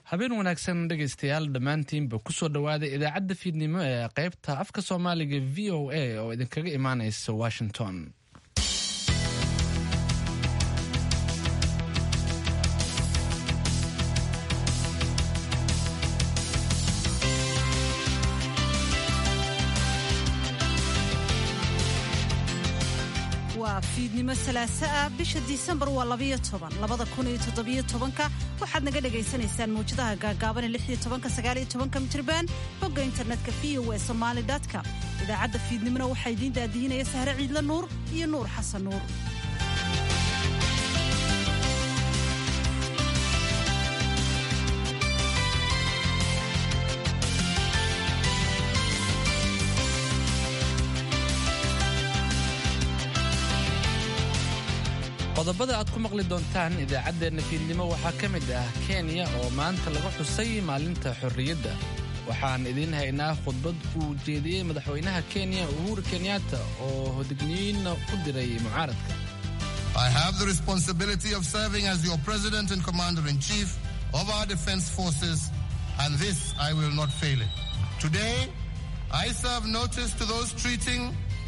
habeen wanaagsan dhegaystayaal dhammaantiinba kusoo dhowaada idaacadda fiidnimo ee qaybta afka soomaaliga v o a oo idinkaga imaanaysa washington waa fiidnimo salaaso ah bisha disembar waa labayo toban labada kun iyo toddobiyo tobanka waxaad naga dhagaysanaysaan mawjadaha gaagaaban ee lixiyo tobanka sagaaliyo tobanka mitriban bogga internetka v o e somaali com idaacadda fiidnimona waxaa idiin daadihinaya sahre ciidle nuur iyo nuur xasan nuur qodobada aad ku maqli doontaan idaacaddeenna fiidnimo waxaa ka mid ah kenya oo maanta laga xusay maalinta xorriyadda waxaan idiin haynaa khudbad uu jeediyey madaxweynaha kenya uhuru kenyatta oo hodigniyiinna u diray mucaaradka I have the responsibility of serving as your president and commander in chief of our defense forces, and this I will not fail in. Today, I serve notice to those treating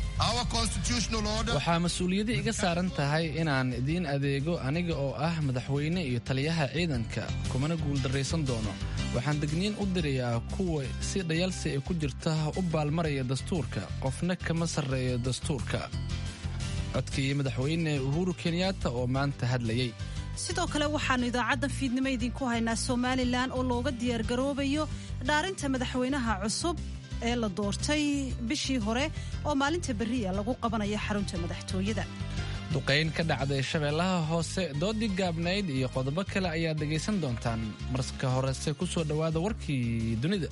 waxaa mas-uuliyadda iga saaran tahay inaan idiin adeego aniga oo ah madaxweyne iyo taliyaha ciidanka kumana guuldarraysan doono waxaan degniin u dirayaa kuwa si dhayalsi ay ku jirta u baalmaraya dastuurka qofna kama sarreeyo dastuurka codkii madaxweyne uhuru kenyatta oo maanta hadlayay sidoo kale waxaannu idaacadda fiidnimo idinku haynaa somalilan oo looga diyaargaroobayo dhaarinta madaxweynaha cusub ee la doortay bishii hore oo maalinta berriya lagu qabanayo xarunta madaxtooyada duqayn ka dhacday shabeellaha hoose doodii gaabnayd iyo qodobo kale ayaad dhegaysan doontaan marka horese ku soo dhowaada warkii dunida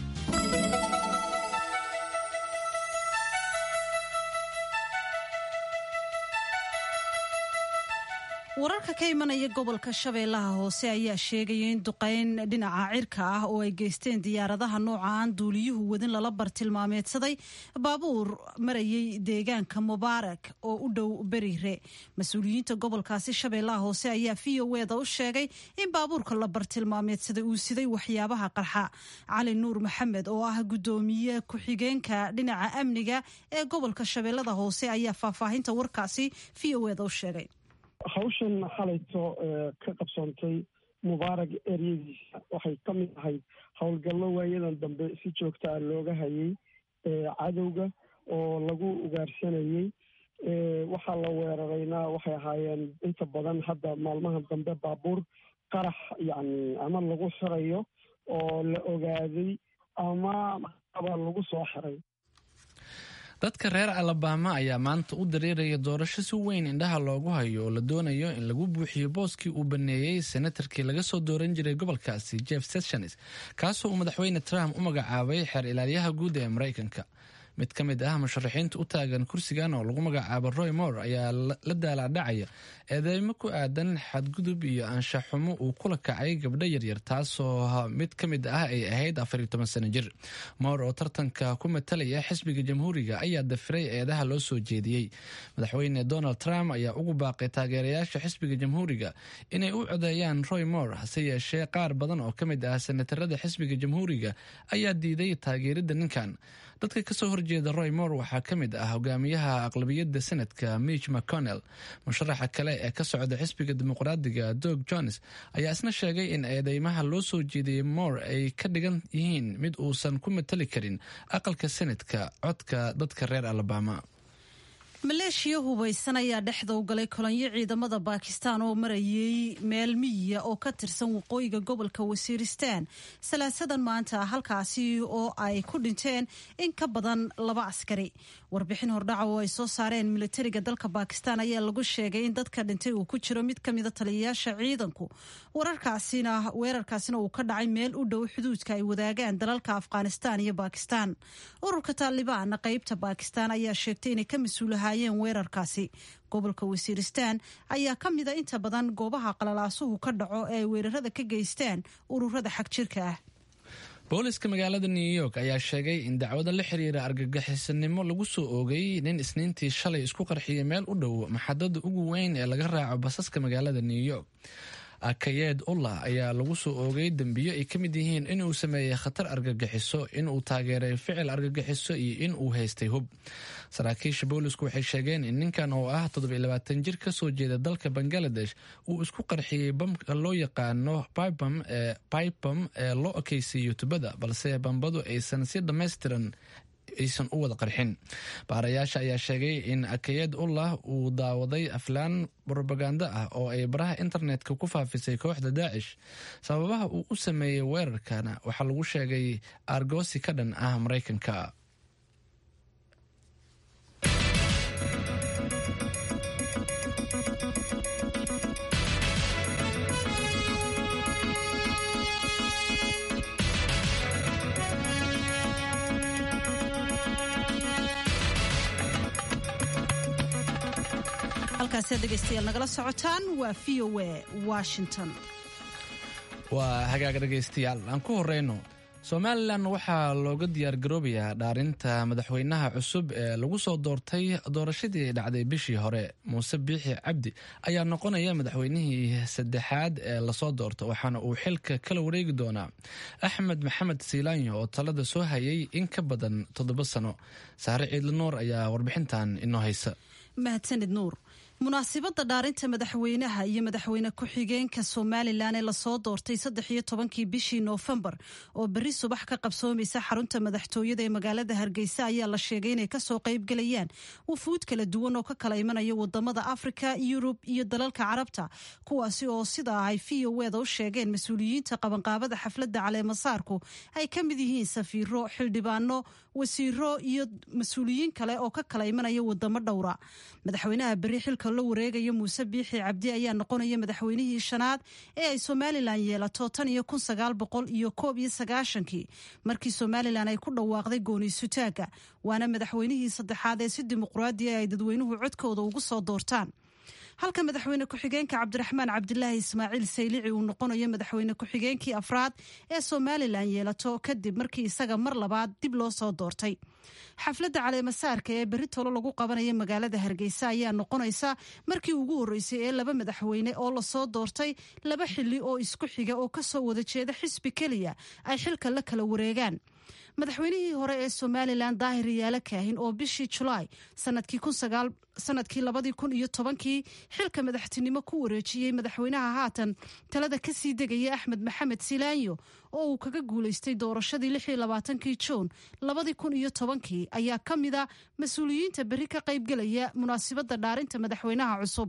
wararka ka imanaya gobolka shabeellaha hoose ayaa sheegaya in duqayn dhinaca cirka ah oo ay geysteen diyaaradaha nooca aan duuliyuhu wadin lala bartilmaameedsaday baabuur marayay deegaanka mubaarak oo u dhow beriire mas-uuliyiinta gobolkaasi shabeellaha hoose ayaa v o eda u sheegay in baabuurka la bartilmaameedsaday uu siday waxyaabaha qarxa cali nuur maxamed oo ah guddoomiye ku-xigeenka dhinaca amniga ee gobolka shabeellada hoose ayaa faahfaahinta warkaasi v o eda u sheegay hawshan xalayto ka qabsoontay mubaarag eryadiisa waxay ka mid ahayd howlgallo waayadan dambe si joogta ah looga hayay cadowga oo lagu ugaarsanayey waxaa la weerarayna waxay ahaayeen inta badan hadda maalmaha dambe baabuur qarax yacni ama lagu xirayo oo la ogaaday ama aba lagu soo xiray dadka reer alabama ayaa maanta u dareeraya doorasho si weyn indhaha loogu hayo oo la doonayo in lagu buuxiyo booskii uu baneeyey senatarkii laga soo dooran jiray gobolkaasi jeff sessions kaasoo uu madaxweyne trump u magacaabay xeer ilaalyaha guud ee maraykanka mid ka mid ah musharaxiinta u taagan kursigan oo lagu magacaabo roy moore ayaa la daalaadhacaya eedeymo ku aadan xadgudub iyo anshaxumo uu kula kacay gabdho yaryar taasoo mid ka mid ah ay ahayd afariyo toban sano jir moore oo tartanka ku matalaya xisbiga jamhuuriga ayaa dafiray eedaha loo soo jeediyey madaxweyne donald trump ayaa ugu baaqay taageerayaasha xisbiga jamhuuriga inay u codeeyaan roy moore hase yeeshee qaar badan oo ka mid ah senatarada xisbiga jamhuuriga ayaa diiday taageerida ninkan dadka kasoo horjeeda roy moore waxaa ka mid ah hogaamiyaha aqlabiyadda senadka mitch mcconnell musharaxa kale ee ka socda xisbiga dimuqraadiga dog jones ayaa isna sheegay in eedeymaha loo soo jeediyey moore ay ka dhigan yihiin mid uusan ku matali karin aqalka senadka codka dadka reer alabama maleeshiya hubaysan ayaa dhexda u galay kolonyo ciidamada baakistaan oo marayay meel miyiya oo ka tirsan waqooyiga gobolka wasiiristaan salaasadan maanta halkaasi oo ay ku dhinteen in ka badan laba askari warbixin hordhaca oo ay soo saareen militariga dalka baakistaan ayaa lagu sheegay in dadka dhintay uu ku jiro mid kamida taliyayaasha ciidanku wararkaasina weerarkaasina uu ka dhacay meel u dhow xuduudka ay wadaagaan dalalka afghanistaan iyo baakistaan ururka taalibaan qeybta baakistaan ayaa sheegtay inay ka mas-uulahaayeen weerarkaasi gobolka wasiiristaan ayaa ka mida inta badan goobaha qalalaasuhu ka dhaco ee ay weerarada ka geystaan ururada xagjirka ah booliska magaalada new york ayaa sheegay in dacwada la xiriira argagixisanimo lagu soo oogay nin isniintii shalay isku qarxiyay meel u dhow maxadada ugu weyn ee laga raaco basaska magaalada new york akayeed ullah ayaa lagu soo oogay dembiyo ay ka mid yihiin inuu sameeyey khatar argagixiso inuu taageeray ficil argagixiso iyo in uu haystay hub saraakiisha boolisku waxay sheegeen in ninkan oo ah toddobayilabaatan jir ka soo jeeda dalka bangaladesh uu isku qarxiyey bamka loo yaqaano bybam ee loo okeysiiyo tubada balse bambadu aysan si dhammaystiran aysan u wada qarxin baarayaasha ayaa sheegay in akayed ullah uu daawaday aflaan brobaganda ah oo ay baraha internetka ku faafisay kooxda daacish sababaha uu u sameeyey weerarkana waxaa lagu sheegay argoosi ka dhan ah maraykanka halkaasiad dhegeystayaal nagala socotaan waa v o a washington waa hagaag dhegaystayaal aan ku horeyno somalilan waxaa looga diyaargaroobayaa dhaarinta madaxweynaha cusub ee lagu soo doortay doorashadii dhacday bishii hore muuse biixi cabdi ayaa noqonaya madaxweynihii saddexaad ee lasoo doorto waxaana uu xilka kala wareegi doonaa axmed maxamed siilaanyo oo talada soo hayay in ka badan toddoba sano saare ciidli nuur ayaa warbixintan inoo haysa mahadsanid nuur munaasibadda dhaarinta madaxweynaha iyo madaxweyne ku-xigeenka somalilan ee lasoo doortay saddex iyo tobankii bishii noofembar oo berri subax ka qabsoomaysa xarunta madaxtooyada ee magaalada hargeysa ayaa la sheegay inay kasoo qaybgelayaan wufuud kala duwan oo ka kala imanaya wadamada afrika yurub iyo dalalka carabta kuwaasi oo sidaa ay v o eda u sheegeen mas-uuliyiinta qabanqaabada xafladda caleemasaarku ay ka mid yihiin safiiro xildhibaano wasiiro iyo mas-uuliyiin kale oo ka kala imanaya wadamo dhowra madaxweynaha berri xilka la wareegaya muuse biixi cabdi ayaa noqonaya madaxweynihii shanaad ee ay somalilan yeelato tan iyo kun sagaal boqol iyo koob iyo sagaashankii markii somalilan ay ku dhawaaqday gooniisutaaga waana madaxweynihii saddexaad ee si dimuqraadiya ay dadweynuhu codkooda ugu soo doortaan halka madaxweyne ku-xigeenka cabdiraxmaan cabdilaahi ismaaciil saylici uu noqonayo madaxweyne ku-xigeenkii afraad ee somalilan yeelato kadib markii isaga mar labaad dib loo soo doortay xafladda caleemasaarka ee berri tolo lagu qabanaya magaalada hargeysa ayaa noqonaysa markii ugu horreysay ee laba madaxweyne oo lasoo doortay laba xili oo isku xiga oo kasoo wada jeeda xisbi keliya ay xilka la kala wareegaan madaxweynihii hore ee somalilan daahir yaala kaahin oo bishii julaay sanadkii labadii kun iyo tobankii xilka madaxtinimo ku wareejiyey madaxweynaha haatan talada kasii degaya axmed maxamed silaanyo oo uu kaga guuleystay doorashadii lixii labaatankii juun labadii kun iyo tobankii ayaa ka mida mas-uuliyiinta berri ka qaybgelaya munaasibadda dhaarinta madaxweynaha cusub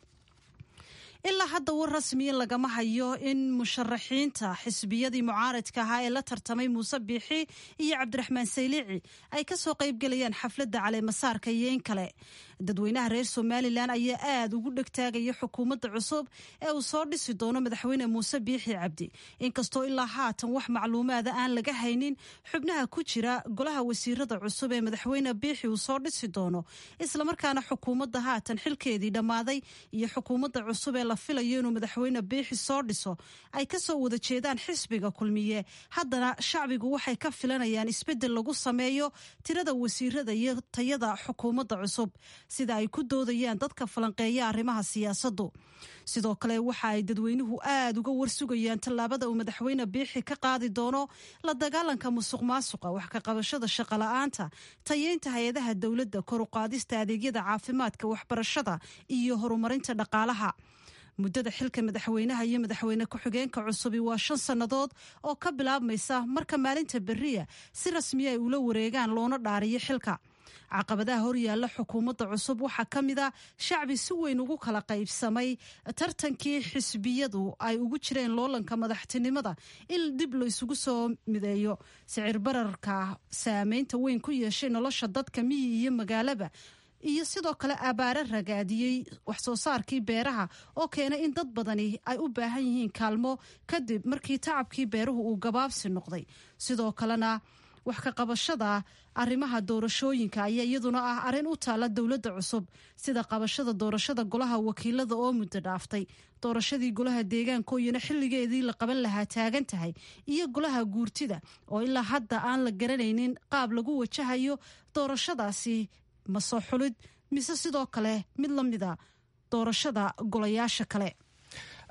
ilaa hadda war rasmiya lagama hayo in musharaxiinta xisbiyadii mucaaradka ahaa ee la tartamay muuse biixi iyo cabdiraxmaan saylici ay kasoo qaybgelayaan xafladda caleemasaarka iyo in kale dadweynaha reer somalilan ayaa aada ugu dhegtaagaya xukuumadda cusub ee uu soo dhisi doono madaxweyne muuse biixi cabdi inkastoo ilaa haatan wax macluumaada aan laga haynin xubnaha ku jira golaha wasiirada cusub ee madaxweyne biixi uu soo dhisi doono islamarkaana xukuumadda haatan xilkeedii dhammaaday iyo xukuumadda cusub ee la filayo inuu madaxweyne biixi soo dhiso ay kasoo wada jeedaan xisbiga kulmiye haddana shacbigu waxay ka filanayaan isbeddel lagu sameeyo tirada wasiirada iyo tayada xukuumadda cusub sida ay ku doodayaan dadka falanqeeya arrimaha siyaasaddu sidoo kale waxa ay dadweynuhu aada uga warsugayaan tallaabada uu madaxweyne biixi ka qaadi doono la dagaalanka musuq maasuqa wax ka qabashada shaqola'aanta tayeynta hay-adaha dowladda koruqaadista adeegyada caafimaadka waxbarashada iyo horumarinta dhaqaalaha muddada xilka madaxweynaha iyo madaxweyne ku-xigeenka cusubi waa shan sannadood oo ka bilaabmaysa marka maalinta beriya si rasmiya ay ula wareegaan loona dhaariyo xilka caqabadaha horyaalla xukuumadda cusub waxaa ka mid a shacbi si weyn ugu kala qaybsamay tartankii xisbiyadu ay ugu jireen loolanka madaxtinimada in dib la isugu soo mideeyo sicir bararka saameynta weyn ku yeeshay nolosha dadka miyi iyo magaalaba iyo sidoo kale abaare ragaadiyey waxsoo saarkii beeraha oo keenay in dad badani ay u baahan yihiin kaalmo kadib markii tacabkii beeruhu uu gabaabsi noqday sidoo kalena wax ka qabashada arrimaha doorashooyinka ayaa iyaduna ah arrin u taalla dowladda cusub sida qabashada doorashada golaha wakiilada oo muddo dhaaftay doorashadii golaha deegaankooyina xilligeedii la qaban lahaa taagan tahay iyo golaha guurtida oo ilaa hadda aan la garanaynin qaab lagu wajahayo doorashadaasi ma soo xulid mise sidoo kale mid la mida doorashada golayaasha kale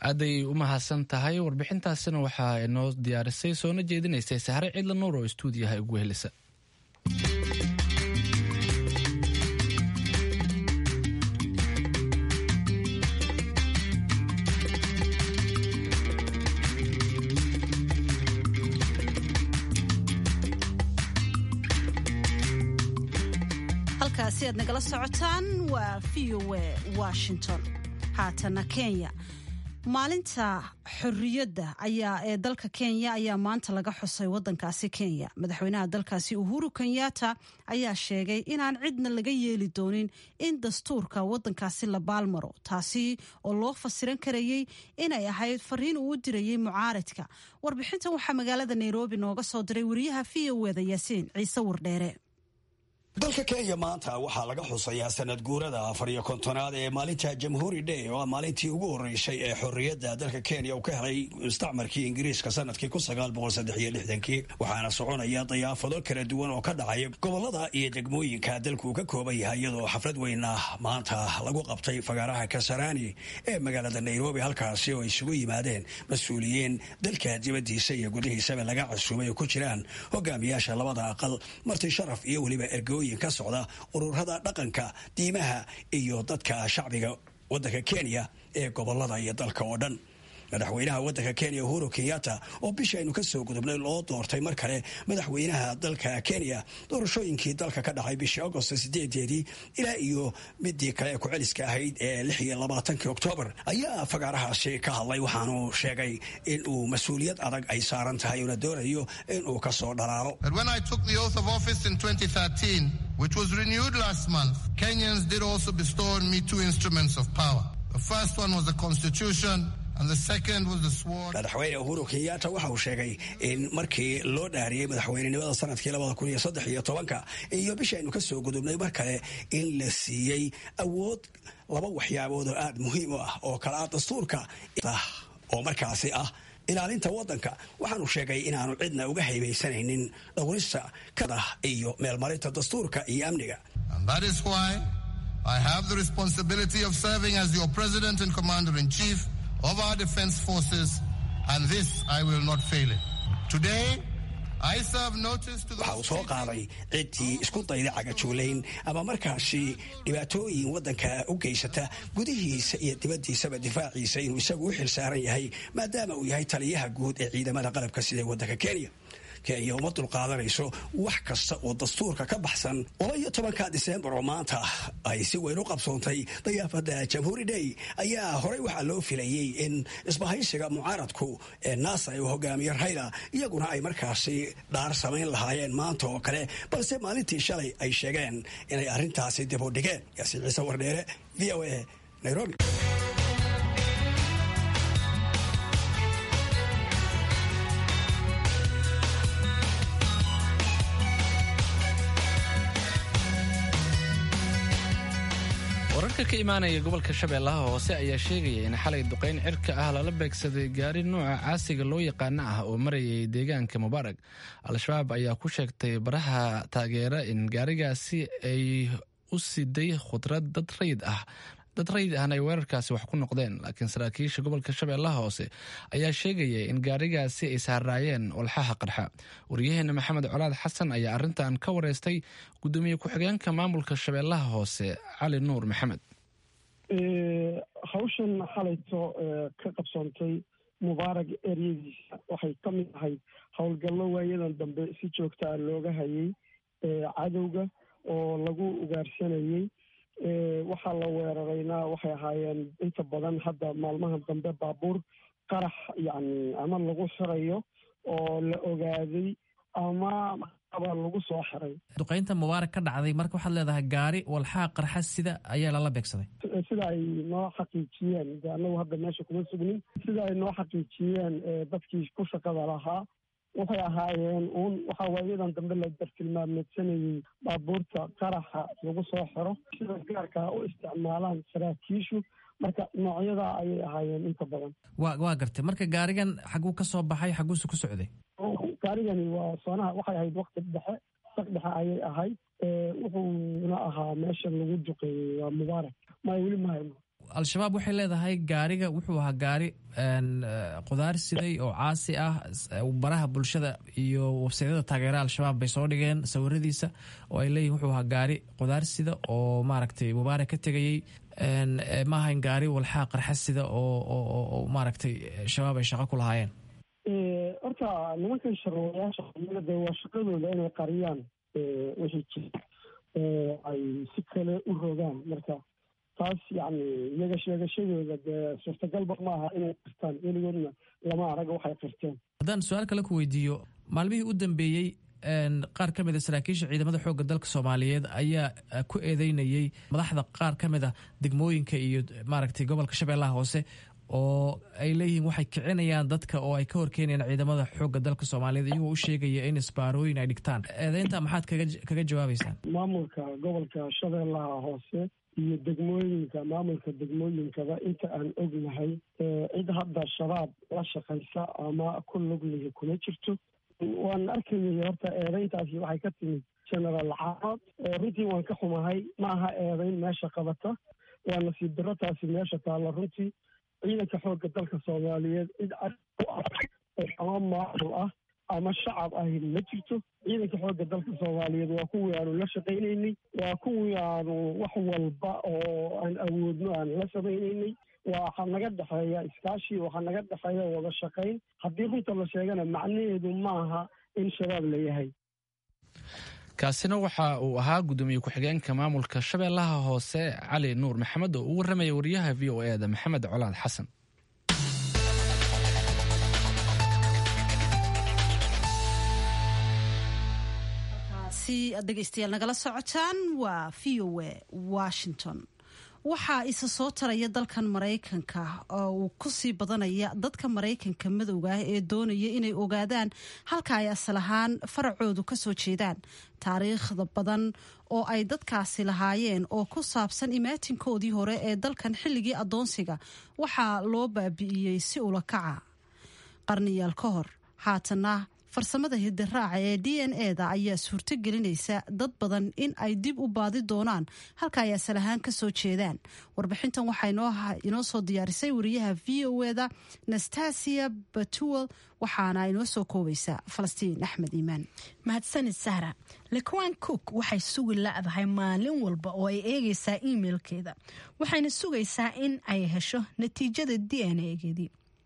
aaday u mahadsan tahay warbixintaasina waxaa inoo diyaarisay soona jeedinaysay sahre cidla nuur oo istuudiyaha ugu helisa halkaasi aad nagala socotaan waa v o a washington haatana kenya maalinta xorriyadda ayaa ee dalka kenya ayaa maanta laga xusay wadankaasi kenya madaxweynaha dalkaasi uhuru kenyatta ayaa sheegay inaan cidna laga yeeli doonin in dastuurka wadankaasi la baalmaro taasi oo loo fasiran karayey inay ahayd fariin uu u dirayey mucaaradka warbixintan waxaa magaalada nairobi nooga soo diray wariyaha v o eda yaasiin ciise wardheere dalka kenya maanta waxaa laga xusayaa sanad guurada afar iyo kontonaad ee maalinta jamhuuri day oo ah maalintii ugu horreysay ee xorriyadda dalka kenya uu ka helay mustacmarkii ingiriiska sanadkii kun sagaal boqol saddex iyo lixdankii waxaana soconaya dayaafado kala duwan oo ka dhacaya gobollada iyo degmooyinka dalku uu ka kooban yahay iyadoo xaflad weyna maanta lagu qabtay fagaaraha kasarani ee magaalada nairobi halkaasi oo isugu yimaadeen mas-uuliyiin dalka dibaddiisa iyo gudihiisaba laga casuumay oo ku jiraan hogaamiyaasha labada aqal marti sharaf iyo weliba ergo ka socda ururada dhaqanka diimaha iyo dadka shacbiga wadanka kenya ee gobolada iyo dalka oo dhan madaxweynaha wadanka kenya uhuru kenyatta oo bishii aynu ka soo gudubnay loo doortay mar kale madaxweynaha dalka kenya doorashooyinkii dalka ka dhacay bishii agost sideedeedii ilaa iyo midii kale ee ku-celiska ahayd ee lix iyo labaatankii oktoobar ayaa fagaarahaasi ka hadlay waxaanu sheegay in uu mas-uuliyad adag ay saaran tahay uuna doonayo in uu ka soo dhalaalo which was renewed last month, Kenyans did also bestow on me two instruments of power. The first one was the Constitution, and the second was the sword. madaxweyne uhuru kenyatta waxa uu sheegay in markii loo dhaariyey madaxweynenimada sanadkii labada kun iyo saddex iyo tobanka iyo bishii aynu ka soo gudubnay mar kale in la siiyey awood laba waxyaabood oo aada muhiim u ah oo kale ah dastuurka oo markaasi ah ilaalinta wadanka waxaanu sheegay inaanu cidna uga haybaysanaynin dhowrista kada iyo meelmarinta dastuurka iyo amniga And that is why I have the responsibility of serving as your president and commander in chief of our defense forces, and this I will not fail in. Today, I serve notice to waxa uu soo qaaday ciddii isku dayda cagajuulayn ama markaasi dhibaatooyin waddanka u geysata gudihiisa iyo dibaddiisaba difaaciisa inuu isagu u xil saaran yahay maadaama uu yahay taliyaha guud ee ciidamada qalabka sida waddanka kenya kenya uma dulqaadanayso wax kasta oo dastuurka ka baxsan laba iyo tobanka disembar oo maanta ay si weyn u qabsoontay dayaafada jamhuuri day ayaa horey waxaa loo filayey in isbahaysiga mucaaradku ee naasa uu hogaamiye rayla iyaguna ay markaasi dhaar samayn lahaayeen maanta oo kale balse maalintii shalay ay sheegeen inay arrintaasi dib u dhigeen yaasiin ciise wardheere v o a nairobi wararka ka imaanaya gobolka shabeellaha hoose ayaa sheegaya in xalay duqayn cirka ah lala beegsaday gaari nuuca caasiga loo yaqaano ah oo marayay deegaanka mubaarag al-shabaab ayaa ku sheegtay baraha taageera in gaarigaasi ay u siday khudrad dad rayid ah dad rayid ahna ay weerarkaasi wax ku noqdeen laakiin saraakiisha gobolka shabeellaha hoose ayaa sheegaya in gaarigaasi ay saaraayeen walxaha qarxa waryaheena maxamed colaad xasan ayaa arrintan ka wareystay gudoomiye ku-xigeenka maamulka shabeellaha hoose cali nuur maxamed hawshan xalayto ka qabsoontay mubaarag eryadiisa waxay ka mid ahayd howlgallo waayadan dambe si joogta ah looga hayay cadowga oo lagu ugaarsanayey waxaa la weerarayna waxay ahaayeen inta badan hadda maalmaha dambe baabuur qarax yacni ama lagu xirayo oo la ogaaday ama aba lagu soo xiray duqaynta mubaarak ka dhacday marka waxaad leedahay gaari walxaha qarxa sida ayaa lala beegsaday sida ay noo xaqiijiyeen de annagu hadda meesha kuma sugnin sida ay noo xaqiijiyeen dadkii ku shaqada lahaa waxay ahaayeen uun waxaa waayadan dambe la dartilmaameedsanayey baabuurta qaraxa lagu soo xiro sida gaarkaa u isticmaalaan saraakiishu marka noocyadaa ayay ahaayeen inta badan wa waa gartay marka gaarigan xaguu ka soo baxay xaguuse ku socday gaarigani waa soonaha waxay ahayd wakti dhexe saq dhexe ayay ahayd wuxuuna ahaa meesha lagu duqeeyey waa mubaarak maya weli mahayno al-shabaab waxay leedahay gaariga wuxuu ahaa gaari qudaar siday oo caasi ah baraha bulshada iyo websaydyada taageera al-shabaab bay soo dhigeen sawiradiisa oo ay leeyihin wuxuu ahaa gaari qudaar sida oo maaragtay mubaarak ka tegayey maahayn gaari walxaa qarxa sida oo maaragtay shabaab ay shaqo ku lahaayeen horta nimankan sharwayaasha de waa shaqadooda inay qariyaan wixii jira oo ay si kale u rogaan marka taas yacni iyaga sheegashadooda dee suurtagalba ma aha inay qirtaan weligoodna lama arag waxay qirteen haddaan su-aal kale ku weydiiyo maalmihii u dambeeyey qaar ka mid a saraakiisha ciidamada xoogga dalka soomaaliyeed ayaa ku eedeynayey madaxda qaar ka mid a degmooyinka iyo maaragtay gobolka shabeellaha hoose oo ay leeyihiin waxay kicinayaan dadka oo ay ka horkeenayaan ciidamada xoogga dalka soomaaliyeed iyagoo u sheegaya in isbaarooyin ay dhigtaan eedeynta maxaad kaga jawaabeysaan maamulka gobolka shabeellaha hoose iyo degmooyinka maamulka degmooyinkaba inta aan ognahay cid hadda shabaab la shaqaysa ama ku luglihi kuma jirto waan arkayay horta eedeyntaasi waxay ka timid genaraal caanood runtii waan ka xumahay ma aha eedeyn meesha qabata waa nasiib daro taasi meesha taalla runtii ciidanka xoogga dalka soomaaliyeed cid ama maamul ah ama shacab ahi ma jirto ciidanka xoogga dalka soomaaliyeed waa kuwii aanu la shaqaynaynay waa kuwii aanu wax walba oo aan awoodno aan la samaynaynay waxaa naga dhexeeya iskaashi waxaa naga dhexeeya wada shaqayn haddii runta la sheegana macnaheedu maaha in shabaab la yahay kaasina waxa uu ahaa guddoomiye ku-xigeenka maamulka shabeellaha hoose cali nuur maxamed oo u warramaya wariyaha v o e da maxamed colaad xasan dhegeystayaal nagala socotaan waa v o e washington waxaa isa soo taraya dalkan maraykanka oo uu kusii badanaya dadka maraykanka madowga ah ee doonaya inay ogaadaan halka ay asal ahaan faracoodu kasoo jeedaan taariikhda badan oo ay dadkaasi lahaayeen oo ku saabsan imaatinkoodii hore ee dalkan xilligii adoonsiga waxaa loo baabi'iyey si ula kaca qarniyaal ka hor haatana farsamada hidiraaca ee d n e da ayaa suurto gelinaysa dad badan in ay dib u baadi doonaan halka ay asal ahaan ka soo jeedaan warbixintan waxaa inoo soo diyaarisay wariyaha v o e da nastasia batuwel waxaana inoo soo koobaysa falastiin axmed iimaan mahadsanid sahra lekuan cook waxay sugi la-dahay maalin walba oo ay eegaysaa imailkeeda waxayna sugaysaa in ay hesho natiijada d n egeedii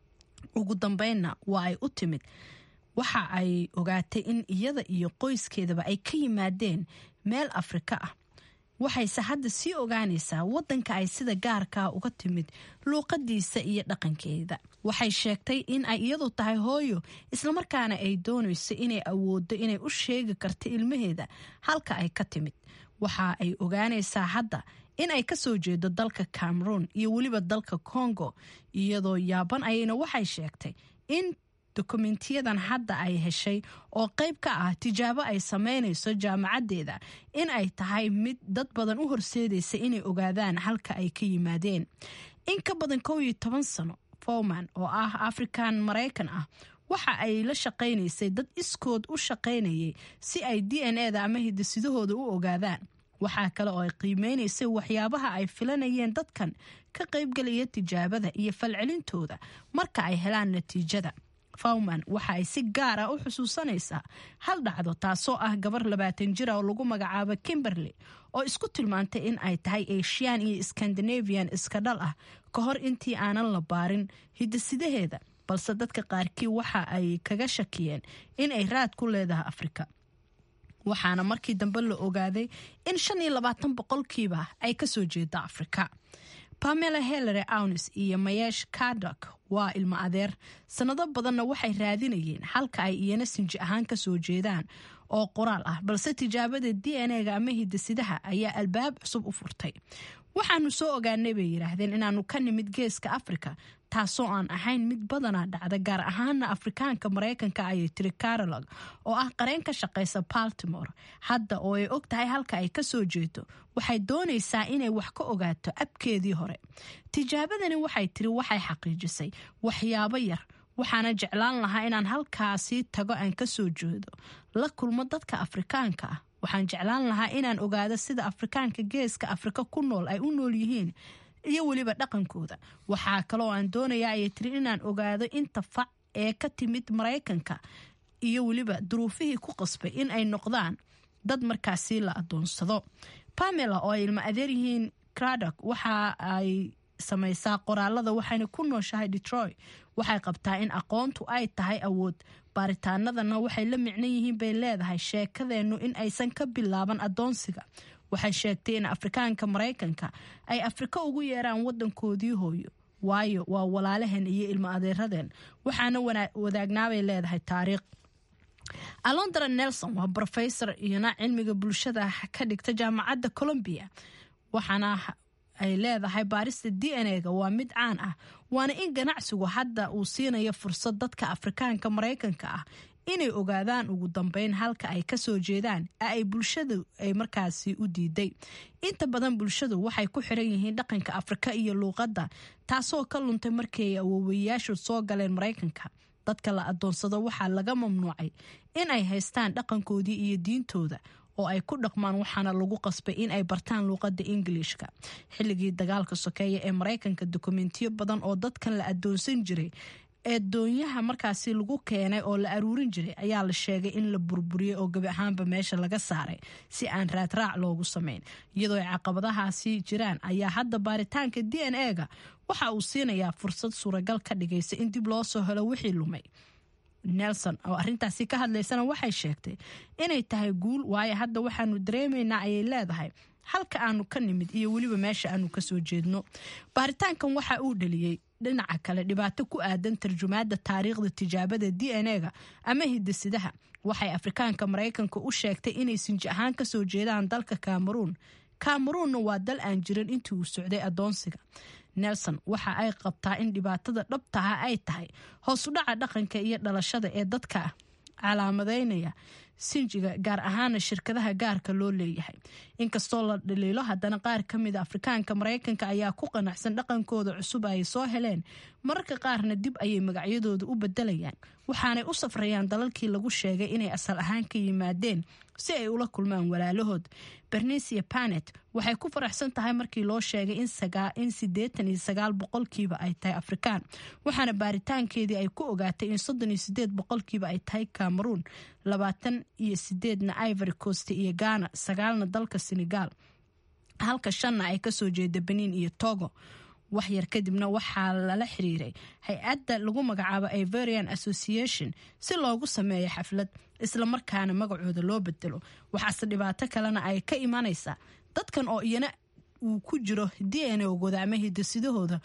ugu dambeynna waa ay u timid waxa ay ogaatay in iyada iyo qoyskeedaba ay ka yimaadeen meel afrika ah waxayse hadda sii ogaanaysaa wadanka ay sida gaarkaa uga timid luuqadiisa iyo dhaqankeeda waxay sheegtay in ay iyadu tahay hooyo islamarkaana ay doonayso inay awoodo inay u sheegi karto ilmaheeda halka ay ka timid waxa ay ogaanaysaa hadda in ay kasoo jeedo dalka cameroon iyo weliba dalka congo iyadoo yaaban ayayna waxay sheegtay in dokumentiyadan hadda ay heshay oo qayb ka ah tijaabo ay sameynayso jaamacaddeeda in ay tahay mid dad badan u horseedaysa inay ogaadaan halka ay ka yimaadeen in ka badan kow iyo toban sano fowman oo ah afrikan maraykan ah waxa ay la shaqaynaysay dad iskood u shaqaynayay si ay d n e da ama hidasidahooda u ogaadaan waxaa kale oo ay qiimeynaysay waxyaabaha ay filanayeen dadkan ka qaybgalaya tijaabada iyo falcelintooda marka ay helaan natiijada fawman waxa ay si gaar ah u xusuusanaysaa hal dhacdo taasoo ah gabar labaatan jira oo lagu magacaabo kimberley oo isku tilmaantay in ay tahay asian iyo scandinavian iska dhal ah ka hor intii aanan la baarin hidasidaheeda balse dadka qaarkii waxa ay kaga shakiyeen in ay raad ku leedahay afrika waxaana markii dambe la ogaaday in shan iyo labaatan boqolkiiba ay kasoo jeeda afrika pamela helere aunis iyo mayesh kadok waa ilmo adeer sanado badanna waxay raadinayeen halka ay iyana sinji ahaan kasoo jeedaan oo qoraal ah balse tijaabada d n e ga ama hidasidaha ayaa albaab cusub u furtay waxaanu soo ogaanay bay yidhaahdeen inaanu ka nimid geeska afrika taasoo aan ahayn mid badanaa dhacda gaar ahaana afrikaanka maraykanka ayay tiri carolog oo ah qareen ka shaqaysa baltimore hadda oo ay og tahay halka ay kasoo jeedo waxay doonaysaa inay wax ka ogaato abkeedii hore tijaabadani waxay tiri waxay xaqiijisay waxyaabo yar waxaana jeclaan lahaa inaan halkaasi tago aan kasoo jeedo la kulmo dadka afrikaanka ah waxaan jeclaan lahaa inaan ogaado sida afrikaanka geeska afrika ku nool ay u nool yihiin iyo weliba dhaqankooda waxaa kaloo aan doonayaa ayay tiri inaan ogaado inta fac ee ka timid maraykanka iyo weliba duruufihii ku qasbay in ay noqdaan dad markaasi la adoonsado pamela oo ay ilmo adeer yihiin cradok waxa ay samaysaa qoraalada waxayna ku nooshahay detroit waxay qabtaa in aqoontu ay tahay awood baaritaanadana waxay la micno yihiin bay leedahay sheekadeennu in aysan ka bilaaban adoonsiga waxay sheegtay in afrikaanka maraykanka ay afrika ugu yeeraan wadankoodii hooyo waayo waa walaalaheen iyo ilmo adeeradeen waxaana wadaagnaabay leedahay taariikh alondra nelson waa rofesor iyona cilmiga bulshada ka dhigta jaamacadda colombia waxaana ay leedahay baarista d n a-ga waa mid caan ah waana in ganacsigu hadda uu siinayo fursad dadka afrikaanka maraykanka ah inay ogaadaan ugu dambeyn halka ay kasoo jeedaan ee ay bulshadu ay markaasi u diiday inta badan bulshadu waxay ku xiran yihiin dhaqanka afrika iyo luuqadda taasoo ka luntay markii ay awoowayaashu soo galeen maraykanka dadka la adoonsado waxaa laga mamnuucay in ay haystaan dhaqankoodii iyo diintooda oo ay ku dhaqmaan waxaana lagu qasbay in ay bartaan luuqadda ingiliishka xilligii dagaalka sokeeya ee maraykanka dokumentiyo badan oo dadkan la adoonsan jiray ee doonyaha markaasi lagu keenay oo la aruurin jiray ayaa la sheegay in la burburiyey oo gebi ahaanba meesha laga saaray si aan raadraac loogu samayn iyadoo ay caqabadahaasi jiraan ayaa hadda baaritaanka d n a-ga waxa uu siinayaa fursad suuragal ka dhigaysa in dib loo soo helo wixii lumay nelson oo arintaasi ka hadlaysana waxay sheegtay inay tahay guul waayo hadda waxaanu dareemaynaa ayay leedahay halka aanu ka nimid iyo weliba meesha aanu kasoo jeedno baaritaankan waxa uu dhaliyey dhinaca kale dhibaato ku aadan tarjumaada taariikhda tijaabada d n a-ga ama hidasidaha waxay afrikaanka maraykanka u sheegtay inay sinji ahaan kasoo jeedaan dalka cameruun cameruunna waa dal aan jirin intii uu socday adoonsiga nelson waxa ay qabtaa in dhibaatada dhabtaha ay tahay hoosudhaca dhaqanka iyo dhalashada ee dadka calaamadeynaya sinjiga gaar ahaana shirkadaha gaarka loo leeyahay inkastoo la dhaliilo haddana qaar ka mida afrikaanka maraykanka ayaa ku qanacsan dhaqankooda cusub ay soo heleen mararka qaarna dib ayay magacyadooda u bedelayaan waxaanay u safrayaan dalalkii lagu sheegay inay asal ahaan ka yimaadeen si ay ula kulmaan walaalahood bernicia panet waxay ku faraxsan tahay markii loo sheegay in sideetan iyo sagaal boqolkiiba ay tahay afrikaan waxaana baaritaankeedii ay ku ogaatay in soddon iyo sideed boqolkiiba ay tahay cameroon labaatan iyo sideedna ivory coast iyo ghana sagaalna dalka senegal halka shanna ay kasoo jeeda benin iyo togo waxyar kadibna waxaa lala xiriiray hay-adda lagu magacaabo iverian association si loogu sameeyo xaflad islamarkaana magacooda loo bedelo waxaase dhibaato kalena ay ka imanaysaa dadkan oo iyana uu ku jiro d n ogooda ama hidasidahooda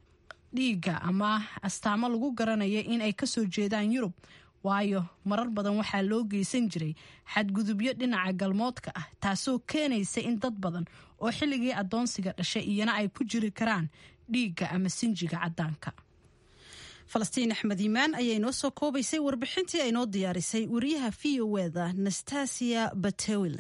dhiiga ama astaamo lagu garanaya in ay kasoo jeedaan yurub waayo marar badan waxaa loo geysan jiray xadgudubyo dhinaca galmoodka ah taasoo keenaysa in dad badan oo xilligii adoonsiga dhashay iyana ay ku jiri karaan dhiigga ama sinjiga caddaanka falastiin axmed iimaan ayaa inoo soo koobaysay warbixintii ay noo diyaarisay wariyaha v o eda nastasia batewil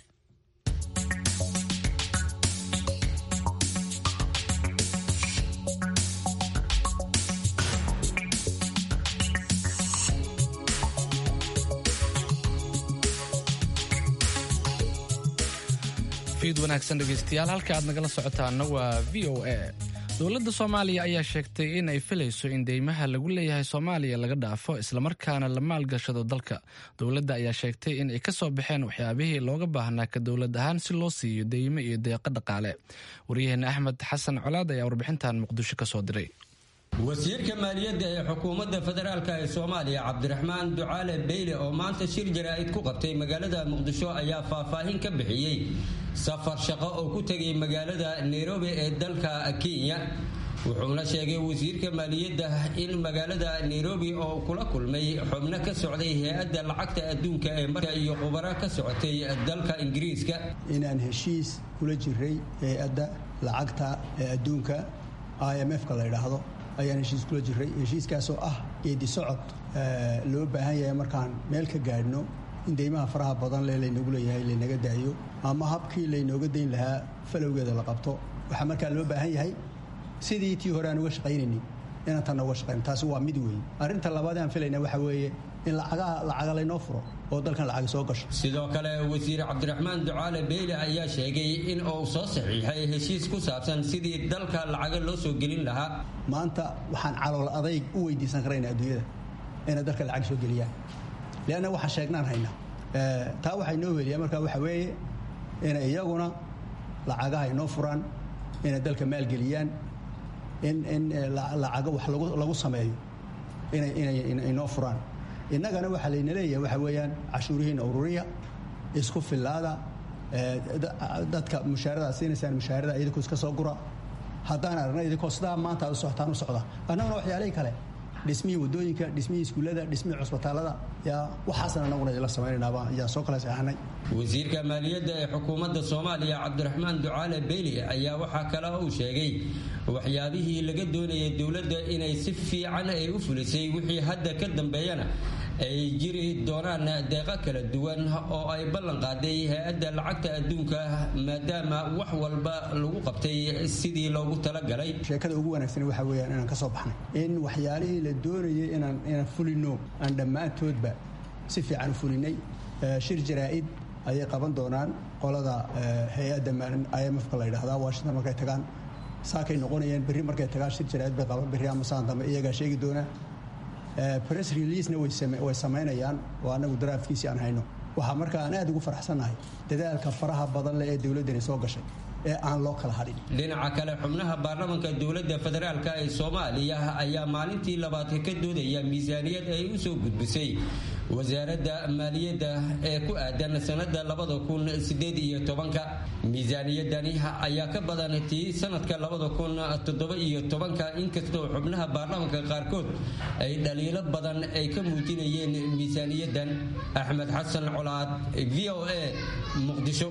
fiid wanaagsan dhegaystayaal halka aad nagala socotaana waa v o a dowladda soomaaliya ayaa sheegtay in ay filayso in deymaha lagu leeyahay soomaaliya laga dhaafo islamarkaana la maalgashado dalka dowladda ayaa sheegtay in ay ka soo baxeen waxyaabihii looga baahnaa ka dowlad ahaan si loo siiyo deymo iyo deeqo dhaqaale waryaheena axmed xasan colaad ayaa warbixintan muqdisho ka soo diray wasiirka maaliyadda ee xukuumadda federaalk ee soomaaliya cabdiraxmaan ducaale beyle oo maanta shir jaraa'id ku qabtay magaalada muqdisho ayaa faahfaahin ka bixiyey safar shaqo oo ku tegay magaalada nairobi ee dalka kenya wuxuuna sheegay wasiirka maaliyadda in magaalada nairobi oo kula kulmay xubno ka socday hay-adda lacagta adduunka ee marka iyo khubaro ka socotay dalka ingiriiska inaan heshiis kula jiray hay-adda lacagta ee adduunka i m f-ka la ydhaahdo ayaan heshiis kula jiray heshiiskaasoo ah geedi socod loo baahan yahay markaan meel ka gaadhno in deymaha faraha badan le laynagu leeyahay laynaga daayo ama habkii laynooga dayn lahaa falowgeeda la qabto waxaa markaa loo baahan yahay sidii tii hore aan uga shaqaynaynin inaan tanna uga shaqayno taasi waa mid weeye arrinta labaad aan filayna waxaa weeye in lacagaha lacaga laynoo furo oo dalkan lacag soo gasho sidoo kale wasiir cabdiraxmaan ducaale beyle ayaa sheegay in uu soo saxiixay heshiis ku saabsan sidii dalka lacaga loo soo gelin lahaa maanta waxaan calool adayg u weydiisan karaynaa adduunyada inay dalka lacag soo geliyaan leanna waxaan sheegnaan haynaa taa waxay noo weliyaa markaa waxa weeye inay iyaguna lacagaha inoo furaan inay dalka maalgeliyaan in in lacago wax lagu sameeyo inay inay inoo furaan innagana waxaa layna leeyahay waxa weeyaan cashuurihiina ururiya isku fillaada dadka mushaarada siinaysaan mushaarada idinkoo iska soo gura haddaan aragna idinkoo sidaa maanta aad u socotaan u socda annaguna waxyaalihii kale dhismihii wadooyinka dhismihii iskuullada dhismihii cusbitaalada yaa waxaasan annaguna idinla samaynaynaba ayaan soo kala seexanay wasiirka maaliyadda ee xukuumadda soomaaliya cabdiraxmaan ducaale beyli ayaa waxaa kale uu sheegay waxyaabihii laga doonayay dowladda inay si fiican ay u fulisay wixii hadda ka dambeeyana ay jiri doonaan deeqo kala duwan oo ay ballan qaaday hay-adda lacagta adduunka maadaama wax walba lagu qabtay sidii loogu talagalay sheekada ugu wanaagsan waxa weeyaan inaan ka soo baxnay in waxyaalihii la doonayay inaan inaan fulino aan dhammaantoodba si fiican u fulinay shir jaraa'id ayay qaban doonaan qolada hay-adda imfka la yidhahdaa washington markay tagaan saakay noqonayeen berri markay tagaan shir jaraa'id bay qaban berri ama saan dambe iyagaa sheegi doonaa press releasena way samaynayaan oo annagu daraafkiisii aan hayno waxaa marka aan aad ugu faraxsannahay dadaalka faraha badan leh ee dowladdani soo gashay ee aan loo kala hadhin dhinaca kale xubnaha baarlamanka dowladda federaalk ee soomaaliya ayaa maalintii labaad ka doodaya miisaaniyad ay u soo gudbisay wasaaradda maaliyadda ee ku aadan sanada labada kun sideed iyo tobanka miisaaniyadani ayaa ka badan tii sanadka labada kun toddoba iyo tobanka inkastoo xubnaha baarlamanka qaarkood ay dhaliilo badan ay ka muujinayeen miisaaniyadan axmed xasan colaad v o a muqdisho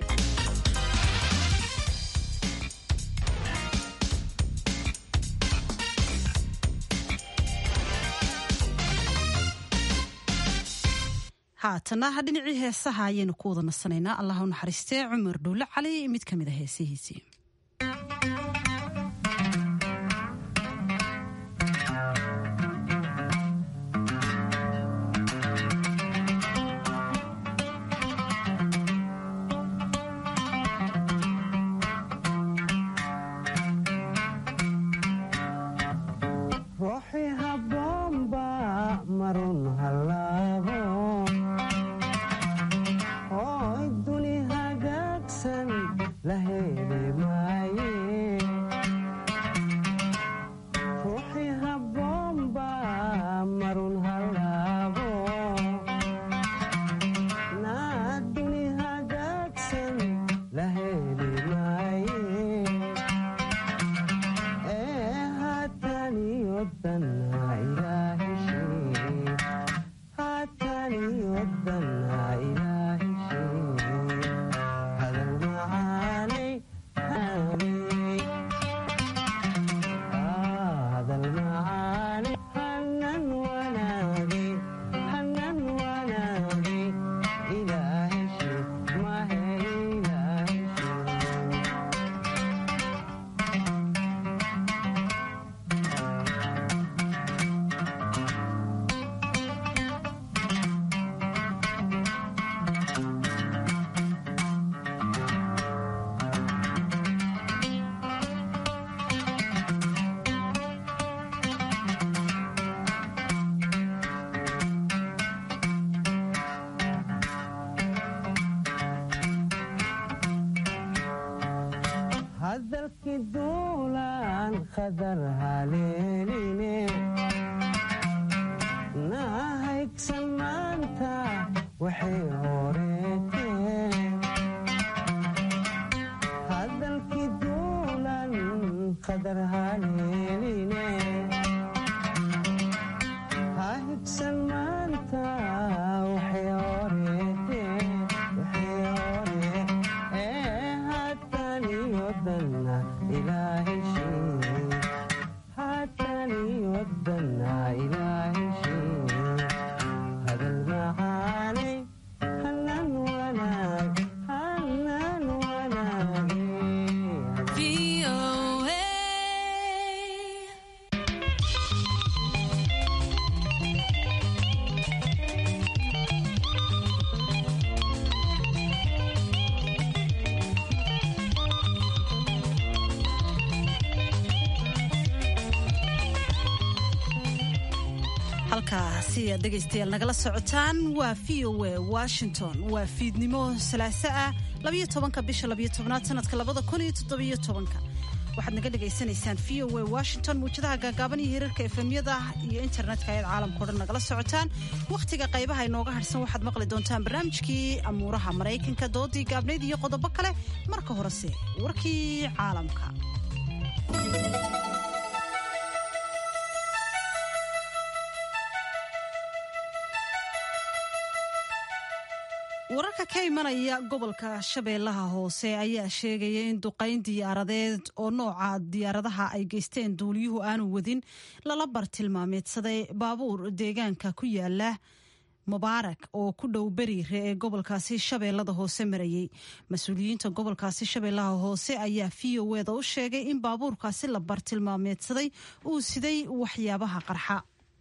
haatana dhinacii heesaha ayaynu ku wada nasanaynaa allah u naxariistee cumar dhuulle cali mid ka mid a heesihiisii halkaasi aad dhegaystayaal nagala socotaan waa v o a washington waa fiidnimo salaaso ah labayo tobanka bisha labayo tobnaad sanadka labada kun iyo toddobiyo tobanka waxaad naga dhagaysanaysaan v o a washington muwjadaha gaagaaban iyo hirarka efemyada iyo internetka ayaad caalamkao dhan nagala socotaan wakhtiga qaybaha inooga harsan waxaad maqli doontaan barnaamijkii amuuraha maraykanka doodii gaabnayd iyo qodobo kale marka horese warkii caalamka wararka ka imanaya gobolka shabeellaha hoose ayaa sheegaya in duqayn diyaaradeed oo nooca diyaaradaha ay geysteen duuliyuhu aanu wadin lala bartilmaameedsaday baabuur deegaanka ku yaala mubaarak oo ku dhow beriire ee gobolkaasi shabeellada hoose marayey mas-uuliyiinta gobolkaasi shabeellaha hoose ayaa v o eda u sheegay in baabuurkaasi la bartilmaameedsaday uu siday waxyaabaha qarxa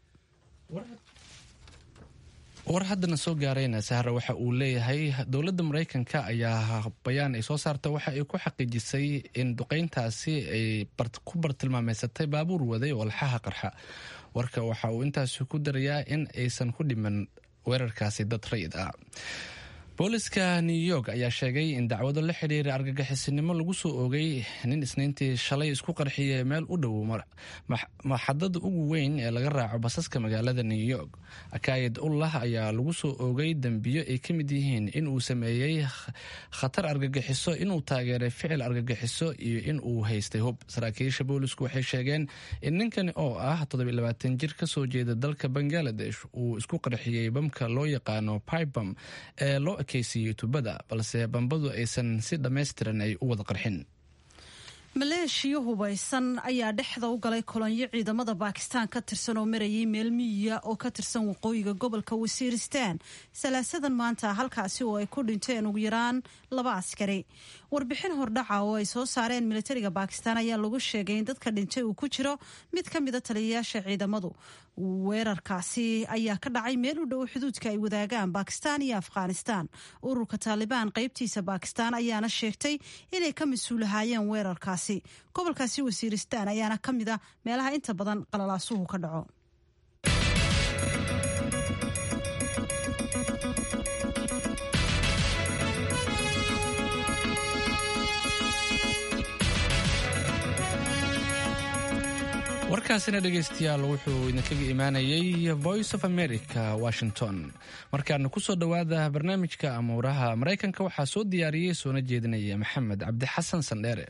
war haddana soo gaarayna sahra waxa uu leeyahay dowladda maraykanka ayaa bayaan ay soo saarta waxa ay ku xaqiijisay in duqeyntaasi ay ku bartilmaameysatay baabuur waday walxaha qarxa warka waxa uu intaasi ku darayaa in aysan ku dhiman weerarkaasi dad rayid ah booliska new york ayaa sheegay in dacwado la xidhiira argagixisinimo lagu soo oogay nin isniintii shalay isku qarxiyay meel u dhow maxadada ugu weyn ee laga raaco basaska magaalada new york akaayid ullah ayaa lagu soo oogay dembiyo ay ka mid yihiin in uu sameeyey khatar argagixiso inuu taageeray ficil argagixiso iyo in uu haystay hub saraakiisha boolisku waxay sheegeen in ninkani oo ah toddobayabaatan jir kasoo jeeda dalka bangaladesh uu isku qarxiyey bamka loo yaqaano pibam ee loo ekeysiiyey tubada balse bambadu aysan si dhammaystiran ay u wada qarxin maleeshiya hubaysan ayaa dhexda u galay kolonyo ciidamada baakistaan ka tirsan oo marayay meel miyiya oo ka tirsan waqooyiga gobolka wasiiristaan salaasadan maanta halkaasi oo ay ku dhinteen ugu yaraan laba askari warbixin hordhaca oo ay soo saareen militariga baakistaan ayaa lagu sheegay in dadka dhintay uu ku jiro mid ka mida taliyayaasha ciidamadu weerarkaasi ayaa ka dhacay meel u dhow xuduudka ay wadaagaan baakistaan iyo afghanistaan ururka taalibaan qaybtiisa baakistaan ayaana sheegtay inay ka mas-uulahaayeen weerarkaasi gobolkaasi wasiiristaan ayaana ka mid a meelaha inta badan qalalaasuhu ka dhaco warkaasina dhegaystayaal wuxuu idinkaga imaanayay voice of america washington markaana kusoo dhowaada barnaamijka amuuraha maraykanka waxaa soo diyaariyey soona jeedinaya maxamed cabdi xasan sandheere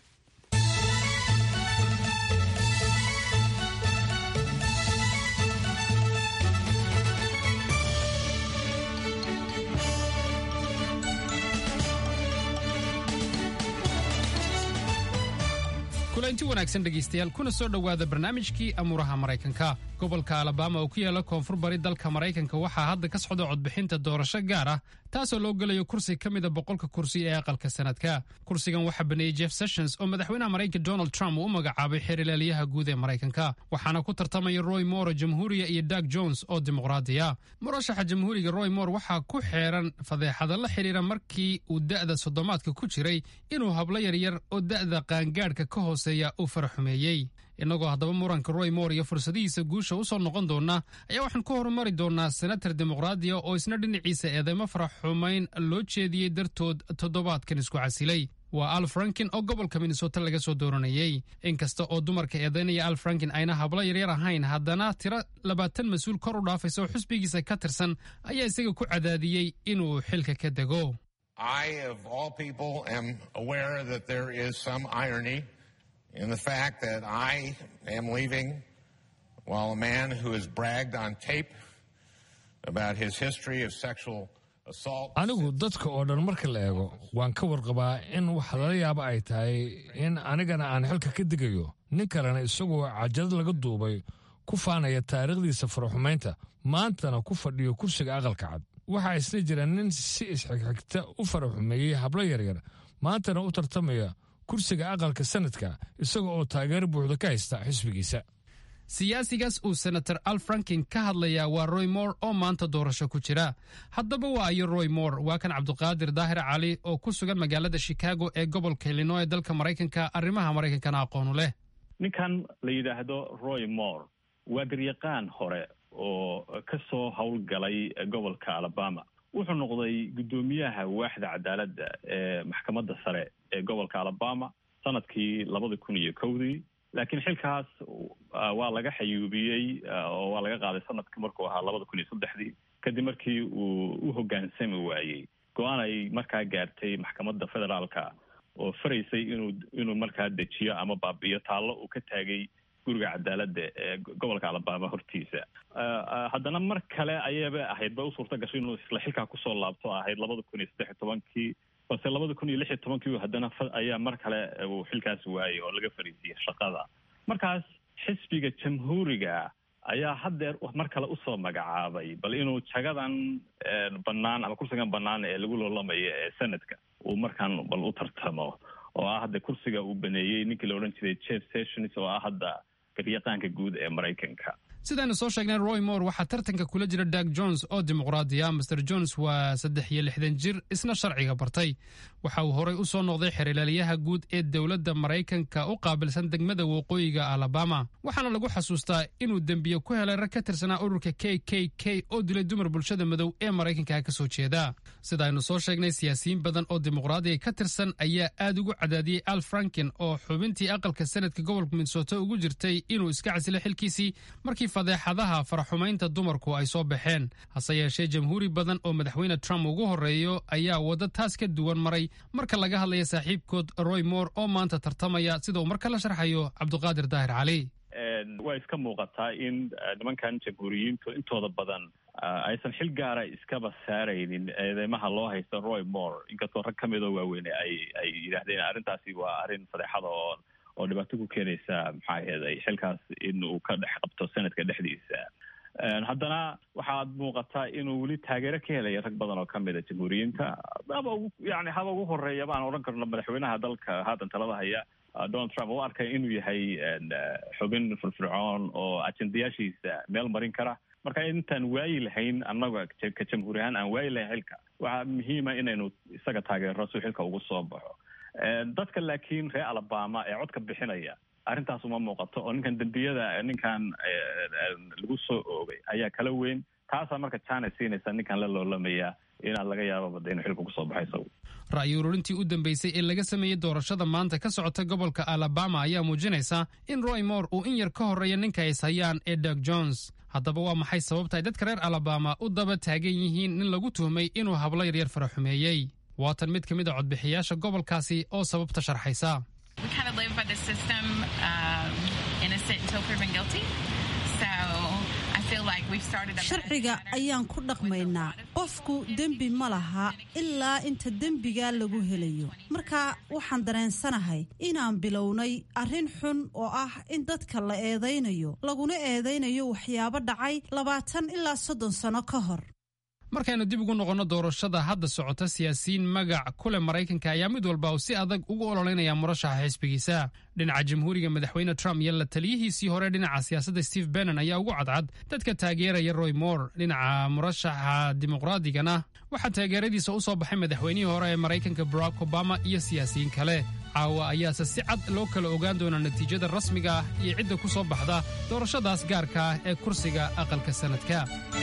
kulanti wanaagsan dhegaystayaal kuna soo dhowaada barnaamijkii amuuraha maraykanka gobolka alabama oo ku yaala koonfur bari dalka maraykanka waxaa hadda ka socda codbixinta doorasho gaar ah taasoo loo gelayo kursi ka mida boqolka kursi ee aqalka sanadka kursigan waxaa baneeyey jeff sessions oo madaxweynaha maraykanka donald trump uu u magacaabay xeerlaaliyaha guud ee maraykanka waxaana ku tartamaya roy moore jamhuuriya iyo dag jones oo dimuqraadiya murashaxa jamhuuriga roy moore waxaa ku xeeran fadeexada la xidhiira markii uu da'da soddomaadka ku jiray inuu hablo yaryar oo da'da qaangaadhka ka hooseeya uu faraxumeeyey innagoo haddaba muranka roy moore iyo fursadihiisa guusha u soo noqon doona ayaa waxaan ku horumari doonaa senatar dimuqraadiya oo isna dhinaciisa eedeymo faraxumayn loo jeediyey dartood toddobaadkan isku casilay waa al frankin oo gobolka minnesota laga soo dooranayey inkasta oo dumarka eedaynaya al frankin ayna hablo yaryar ahayn haddana tiro labaatan mas-uul kor u dhaafaysa oo xusbigiisa ka tirsan ayaa isaga ku cadaadiyey inuu xilka ka dego in the fact that I am leaving while a man who has bragged on tape about his history of sexual assault. anigu dadka oo dhan marka la eego waan ka warqabaa in wax lala yaabo ay tahay in anigana aan xilka ka digayo nin kalena isagoo cajad laga duubay ku faanaya taariikhdiisa faraxumaynta maantana ku fadhiyo kursiga aqalka cad waxaa isna jira nin si isxigxigta u faraxumeeyey hablo yaryar maantana u tartamaya kursiga aqalka sanadka isaga oo taageero buuxda ka haysta xisbigiisa siyaasigaas uu senator al frankin ka hadlayaa waa roy moore oo maanta doorasho ku jira haddaba waa ayo roy moore waa kan cabduqaadir daahir cali oo ku sugan magaalada shikaago ee gobolka illinoy dalka maraykanka arrimaha maraykankana aqoonu leh ninkan la yidhaahdo roy moore waa garyaqaan hore oo kasoo howlgalay gobolka alabama wuxuu noqday guddoomiyaha waaxda cadaaladda ee maxkamadda sare ee gobolka alabama sanadkii labada kun iyo kowdii laakiin xilkaas waa laga xayuubiyey oo waa laga qaaday sanadkii markuu ahaa labada kun iyo saddexdii kadib markii uu u hoggaansami waayey go-aan ay markaa gaartay maxkamadda federaalka oo faraysay inuu inuu markaa dejiyo ama baabi'iyo taallo uu ka taagay guriga cadaaladda ee gobolka alabama hortiisa haddana mar kale ayaba ahayd ba u suurta gashay inuu isla xilkaa kusoo laabto ahayd labada kun iyo saddex iyo tobankii balse labada kun iyo lix iyo tobankii haddana ayaa mar kale uu xilkaas waayey oo laga fariisiyey shaqada markaas xisbiga jamhuuriga ayaa haddeer mar kale usoo magacaabay bal inuu jagadan bannaan ama kursigan bannaan ee lagu loolamayo ee senadka uu markaan bal u tartamo oo ah hadda kursiga uu baneeyey ninkii la odhan jiray jeff sessions oo ah hadda garyaqaanka guud ee maraykanka sidaaynu soo sheegnay roy moore waxaa tartanka kula jira dag jones oo dimuqraadiya master jones waa saddex iyo lixdan jir isna sharciga bartay waxa uu horey u soo noqday xerilaalyaha guud ee dowladda maraykanka u qaabilsan degmada waqooyiga alabama waxaana lagu xasuustaa inuu dembiye ku helay rag ka tirsanaa ururka k k k oo dilay dumar bulshada madow ee maraykanka ka soo jeeda sidaaynu soo sheegnay siyaasiyiin badan oo dimuqraadiga ka tirsan ayaa aad ugu cadaadiyey al franken oo xubintii aqalka sanadka gobolka minnesota ugu jirtay inuu iska casilay xilkiisii markii fadeexadaha faraxumaynta dumarku ay soo baxeen hase yeeshee jamhuuri badan oo madaxweyne trump ugu horreeyo ayaa waddo taas ka duwan maray marka laga hadlaya saaxiibkood roy moore oo maanta tartamaya sida uu marka la sharxayo cabduqaadir daahir cali waa iska muuqataa in nimankan jamhuuriyiintu intooda badan aysan xil gaara iskaba saaraynin eedeymaha loo haysta roy moore inkastoo rag ka midoo waaweyne ay ay yidhaahdeen arrintaasi waa arrin fadeexada oo oo dhibaato ku keenaysa maxaa aheeday xilkaas in uu ka dhex qabto sanadka dhexdiisa haddana waxaad muuqataa inuu weli taageero ka helaya rag badan oo kamid a jamhuuriyiinta haba ugu yani haba ugu horeeya baan odhan karno madaxweynaha dalka haatan talada haya donald trump u arkay inuu yahay xubin firfircoon oo ajendayaashiisa meel marin kara marka intaan waayi lahayn annaga ka jamhuuri ahaan aan waayi lahayn xilka waxaa muhiima inaynu isaga taageero si xilka ugu soo baxo dadka laakiin reer alabama ee codka bixinaya arrintaas uma muuqato oo ninkan dembiyada ninkan lagu soo oogay ayaa kala weyn taasaa marka jana siinaysa ninkan la loolamaya inaan laga yaababada inuu xilka kusoo baxay isagu ra'yi ururintii u dambeysay ee laga sameeyey doorashada maanta ka socota gobolka alabama ayaa muujinaysa in roy moore uu in yar ka horreeya ninka ay hayaan ee dag jones haddaba waa maxay sababta ay dadka reer alabama u daba taagan yihiin nin lagu tuhmay inuu hablo yaryar faraxumeeyey waatan mid ka mid a codbixiyaasha gobolkaasi oo sababta sharxaysa sharciga ayaan ku dhaqmaynaa qofku dembi ma laha ilaa inta dembigaa lagu helayo marka waxaan dareensanahay inaan bilownay arrin xun oo ah in dadka la eedaynayo laguna eedaynayo waxyaabo dhacay labaatan ilaa soddon sano ka hor markaynu dib ugu noqonno doorashada hadda socota siyaasiyiin magac kule maraykanka ayaa mid walba uu si adag ugu ololeynaya murashaxa xisbigiisa dhinaca jamhuuriga madaxweyne trump iyo la taliyihiisii hore dhinaca siyaasadda steve bennon ayaa ugu cadcad dadka taageeraya roy moore dhinaca murashaxa dimuqraadigana waxaa taageeradiisa u soo baxay madaxweynihii hore ee maraykanka barack obama iyo siyaasiyiin kale caawa ayaase si cad loo kala ogaan doonaa natiijada rasmiga ah iyo cidda ku soo baxda doorashadaas gaarka ah ee kursiga aqalka sanadka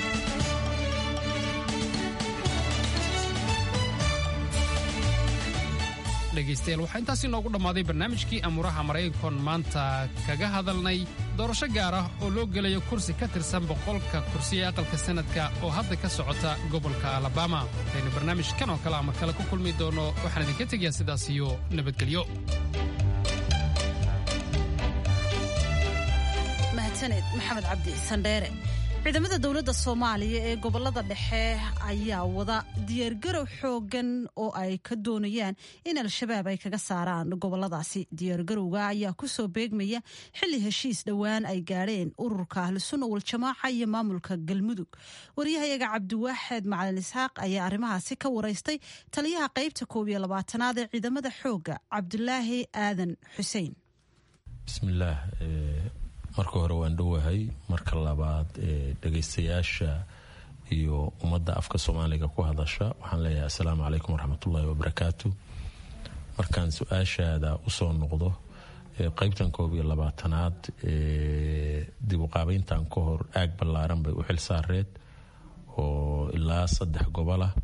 dhegaystayaal waxaa intaasi noogu dhammaaday barnaamijkii amuuraha maraykankoon maanta kaga hadalnay doorasho gaar ah oo loo gelayo kursi ka tirsan boqolka kursi ee aqalka sanadka oo hadda ka socota gobolka alabama waxaynu barnaamijkan oo kale ama kale ku kulmi doono waxaan idinka tegayaa sidaas iyo nabadgelyo mahadsaned maxamed cabdi sandheere ciidamada dowladda soomaaliya ee gobolada dhexe ayaa wada diyaargarow xoogan oo ay ka doonayaan in al-shabaab ay kaga saaraan goboladaasi diyaargarowga ayaa kusoo beegmaya xilli heshiis dhowaan ay gaadheen ururka ahlusunna waljamaaca iyo maamulka galmudug waryahayaga cabdiwaaxeed macalin isxaaq ayaa arrimahaasi ka waraystay taliyaha qaybta koob iyo labaatanaad ee ciidamada xooga cabdulaahi aadan xuseen bismillaah marka hore waan dhowahay marka labaad dhegaystayaasha iyo ummadda afka soomaaliga ku hadasha waxaan leeyahay assalaamu calaykum waraxmatullaahi wabarakaatu markaan su-aashaada usoo noqdo qaybtan koob iyo labaatanaad dib uqaabeyntan ka hor aag ballaaran bay u xil saareed oo ilaa saddex gobol ah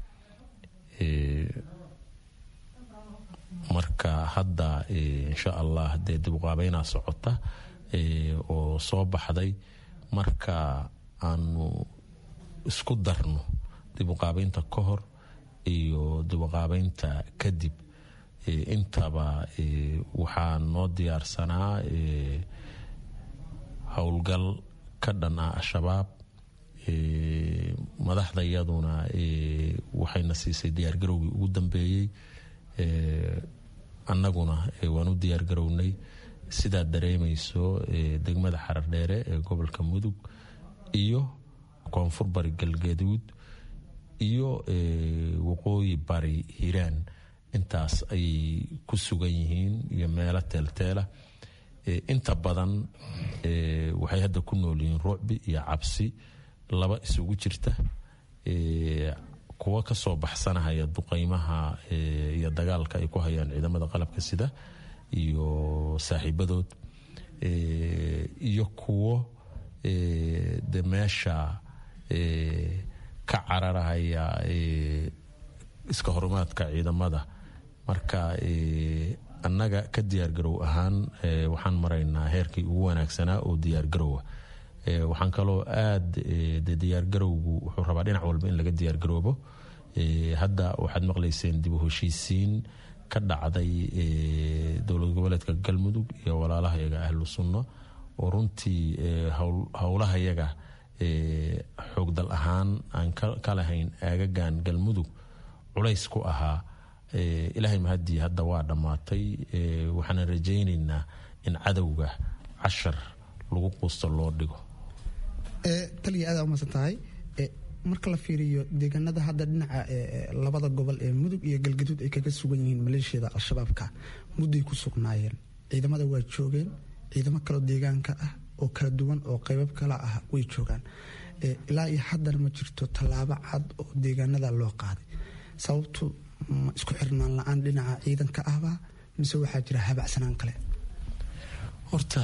marka hadda insha allah dee dib uqaabeynaa socota oo soo baxday marka aanu isku darno dib uqaabeynta ka hor iyo dib uqaabeynta kadib intaba waxaa noo diyaarsanaa howlgal ka dhan ah al-shabaab madaxda iyaduna waxayna siisay diyaargarowgii ugu dambeeyey annaguna waan u diyaargarownay sidaad dareemayso degmada xarardheere ee gobolka mudug iyo koonfur bari galgaduud iyo waqooyi bari hiiraan intaas ayay ku sugan yihiin iyo meelo teelteela inta badan waxay hadda ku nool yihiin rucbi iyo cabsi laba isugu jirta kuwa kasoo baxsanahaya duqeymaha iyo dagaalka ay ku hayaan ciidamada qalabka sida iyo saaxiibadood iyo kuwo de meesha ka cararahaya iska horumaadka ciidamada marka annaga ka diyaargarow ahaan waxaan maraynaa heerkii ugu wanaagsanaa oo diyaargarowa waxaan kaloo aada de diyaargarowgu wuxuu rabaa dhinac walba in laga diyaargaroobo hadda waxaad maqlayseen dib u heshiisiin ka dhacday dowlad goboleedka galmudug iyo walaalaha yaga ahlu sunno oo runtii howlaha yaga xoogdal ahaan aan ka lahayn aagagan galmudug culays ku ahaa ilaahay mahadii hadda waa dhammaatay waxaana rajaynaynaa in cadowga cashar lagu quusto loo dhigo taliya aada umaadsan tahay marka la fiiriyo deegaanada hadda dhinaca labada gobol ee mudug iyo galgaduud ay kaga sugan yihiin maleeshiyada al-shabaabka mudday ku sugnaayeen ciidamada waa joogeen ciidamo kaloo deegaanka ah oo kala duwan oo qeybab kala ah way joogaan ilaa iyo haddana ma jirto tallaabo cad oo deegaanada loo qaaday sababtu isku xirnaan la-aan dhinaca ciidanka ahba mise waxaa jira habacsanaan kale horta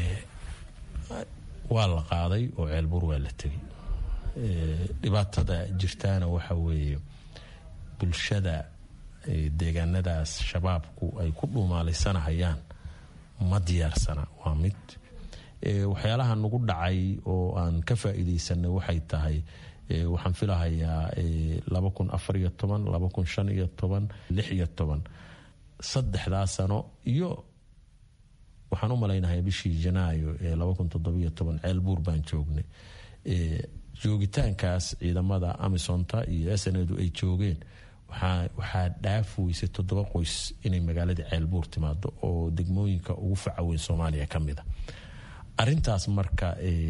waa la qaaday oo ceelbuur waa la tegay dhibaatada jirtaana waxa weeye bulshada deegaanadaas shabaabku ay ku dhuumaalaysanahayaan ma diyaarsana waa mid waxyaalaha nagu dhacay oo aan ka faa'iidaysanay waxay tahay waxaan filahayaa laba kun afar iyo toban laba kun shan iyo toban lix iyo toban saddexdaa sano iyo waxaan u malaynahay bishii janaayo ee laba kun toddobiyo toban ceel buur baan joognay joogitaankaas ciidamada amisonta iyo snadu ay joogeen waxaa dhaaf weysay toddoba qoys inay magaalada ceelbuur timaado oo degmooyinka ugu facaweyn soomaaliya ka mida arintaas marka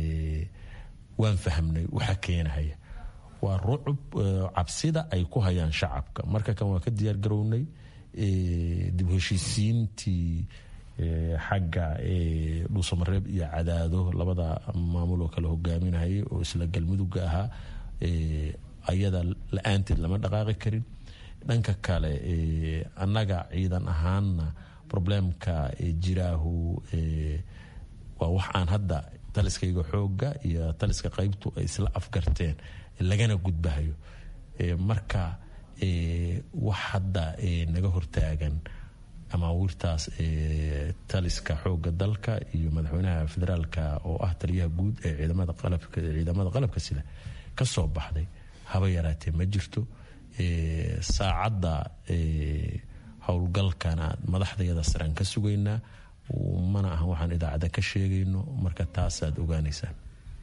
waan fahmnay waxa keenahaya waa rucub cabsida ay ku hayaan shacabka marka kan waa ka diyaar garownay dib heshiisiintii xagga dhuusamareeb iyo cadaado labada maamul oo kale hogaaminayay oo isla galmudugga ahaa ayada la-aanteed lama dhaqaaqi karin dhanka kale annaga ciidan ahaanna problemka jiraahu waa wax aan hadda taliskayga xooga iyo taliska qaybtu ay isla afgarteen lagana gudbahayo marka wax hadda naga hortaagan amaawiirtaas taliska xooga dalka iyo madaxweynaha federaalka oo ah taliyaha guud ee ciidamada qalabka sida ka soo baxday haba yaraatee ma jirto saacadda howlgalkana madaxdayada saraan ka sugaynaa mana ahan waxaan idaacadda ka sheegayno marka taasaad ogaanaysaan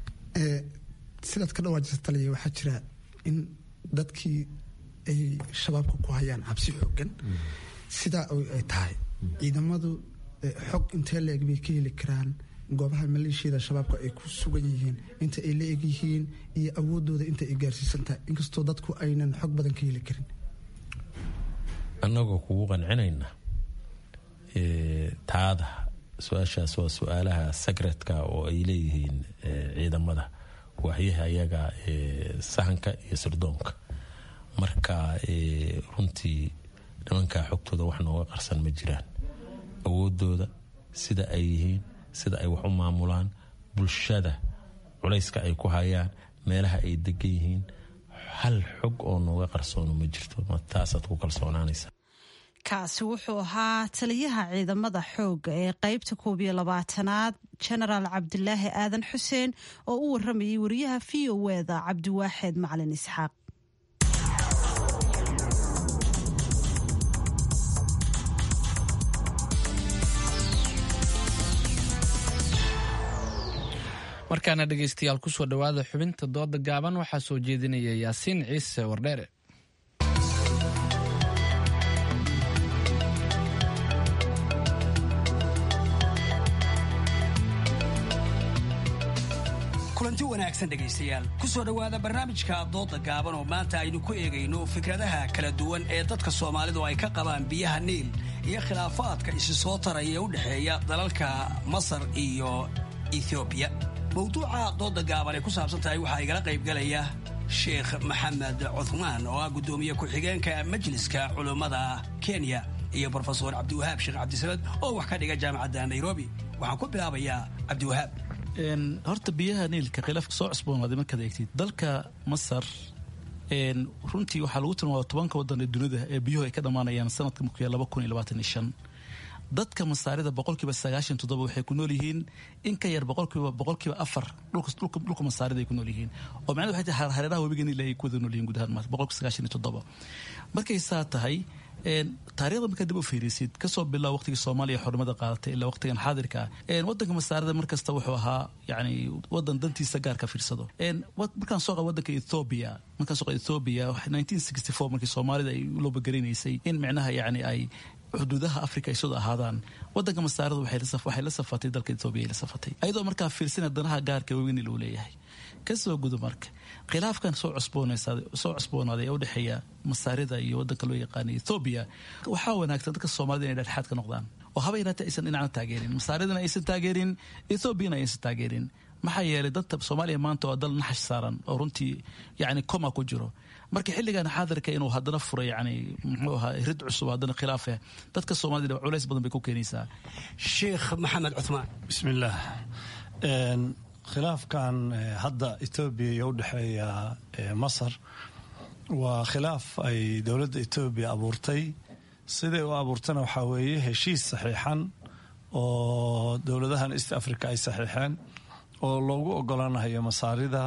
sidaad ka dhawaajisa taliya waxaa jira in dadkii ay shabaabka ku hayaan cabsi xoogan sidaa ay tahay ciidamadu xog intee la-eg bay ka heli karaan goobaha maleeshiyada shabaabka ay ku sugan yihiin inta ay la eg yihiin iyo awoodooda inta ay gaarsiisan tahay inkastoo dadku aynan xog badan ka heli karin annagoo kugu qancinayna taada su-aashaas waa su-aalaha secretka oo ay leeyihiin ciidamada waxyaha ayaga sahanka iyo sirdoonka marka runtii nimankaa xogtooda wax nooga qarsan ma jiraan awoodooda sida ay yihiin sida ay wax u maamulaan bulshada culayska ay ku hayaan meelaha ay degan yihiin hal xog oo nooga qarsoono ma jirto taasaad ku kalsoonaanaysa kaasi wuxuu ahaa taliyaha ciidamada xoogga ee qeybta koob iyo labaatanaad genaraal cabdilaahi aadan xuseen oo u waramayay wariyaha v o eda cabdiwaaxeed macalin isxaaq markaana dhegaystayaal kusoo dhowaada xubinta dooda gaaban waxaa soo jeedinaya yaasiin ciise wardheere kulanti wanaagsan dhegaystayaal ku soo dhowaada barnaamijka dooda gaaban oo maanta aynu ku eegayno fikradaha kala duwan ee dadka soomaalidu ay ka qabaan biyaha niil iyo khilaafaadka isi soo taraya ee u dhexeeya dalalka masar iyo ethoobiya mawduuca dooda gaaban ay ku saabsan tahay waxaa igala qaybgalaya sheekh maxamed cuthmaan oo ah guddoomiye ku-xigeenka majliska culummada kenya iyo brofesor cabdiwahaab sheekh cabdisamed oo wax ka dhiga jaamacadda nairobi waxaan ku bilaabayaa cabdiwahaab horta biyaha niilka khilaafka soo cusboonaaday markaad eegtid dalka masar runtii waxaa lagu tilmaama tobanka wadan ee dunida ee biyuhu ay ka dhammaanayaan sanadka markuu yahay laba kun iyo labaatan iyo shan dadka masaarida boqolkiiba sagaashan toddoba waxay ku nool yihiin in ka yar boqolkiiba boqolkiiba afar dhulka masaarida ay ku nool yihiin oo macnahedu waxay tahay hareeraha webiga niil ay ku wada nool yihiin guud ahaan maanta boqolkiiba sagaashan iyo toddoba markay saa tahay taarikhda markaa dib u fiirisid kasoo bilaa waqtigii soomaaliya xornimada qaadatay ilaa waqtigan xaadirka ah wadanka masaarida markasta wuxuu ahaa yani wadan dantiisa gaarka fiirsado markaan soo qaba wadanka ethoobia markaan soo qaba ethoobia nineteen sixty four markii soomaalida ay u loobagarinaysay in micnaha yani ay xuduudaha africa ay soo ahaadaan wadanka masaarida waxay la safatay dalka ethoobia ay la safatay ayadoo markaa fiirsina danaha gaarka weynil uu leeyahay kasoo gudo marka khilaafkan soo soo cusboonaaday ee udhexeeya masaarida iyo wadanka loo yaqaana ethoobiya waxaa wanaagsan dadka soomaalida inay dhexdhexaad ka noqdaan oo haba yaraatee aysan dhinacna taageerin masaaridana aysan taageerin ethoobiana aysan taageerin maxaa yeelay dadka soomaaliya maanta waa dal naxash saaran oo runtii yani coma ku jiro marka xilligan xaadirka inuu haddana furo yani muxuu ahaa rid cusub haddana khilaafe dadka soomaalida culays badan bay ku keenaysaa sheekh maxamed cuthmaan bismillaah khilaafkan hadda etoobiya iyo u dhexeeya masar waa khilaaf ay dowladda etoobiya abuurtay siday u abuurtana waxaa weeye heshiis saxiixan oo dowladahan east africa ay saxiixeen oo loogu ogolaanayo masaarida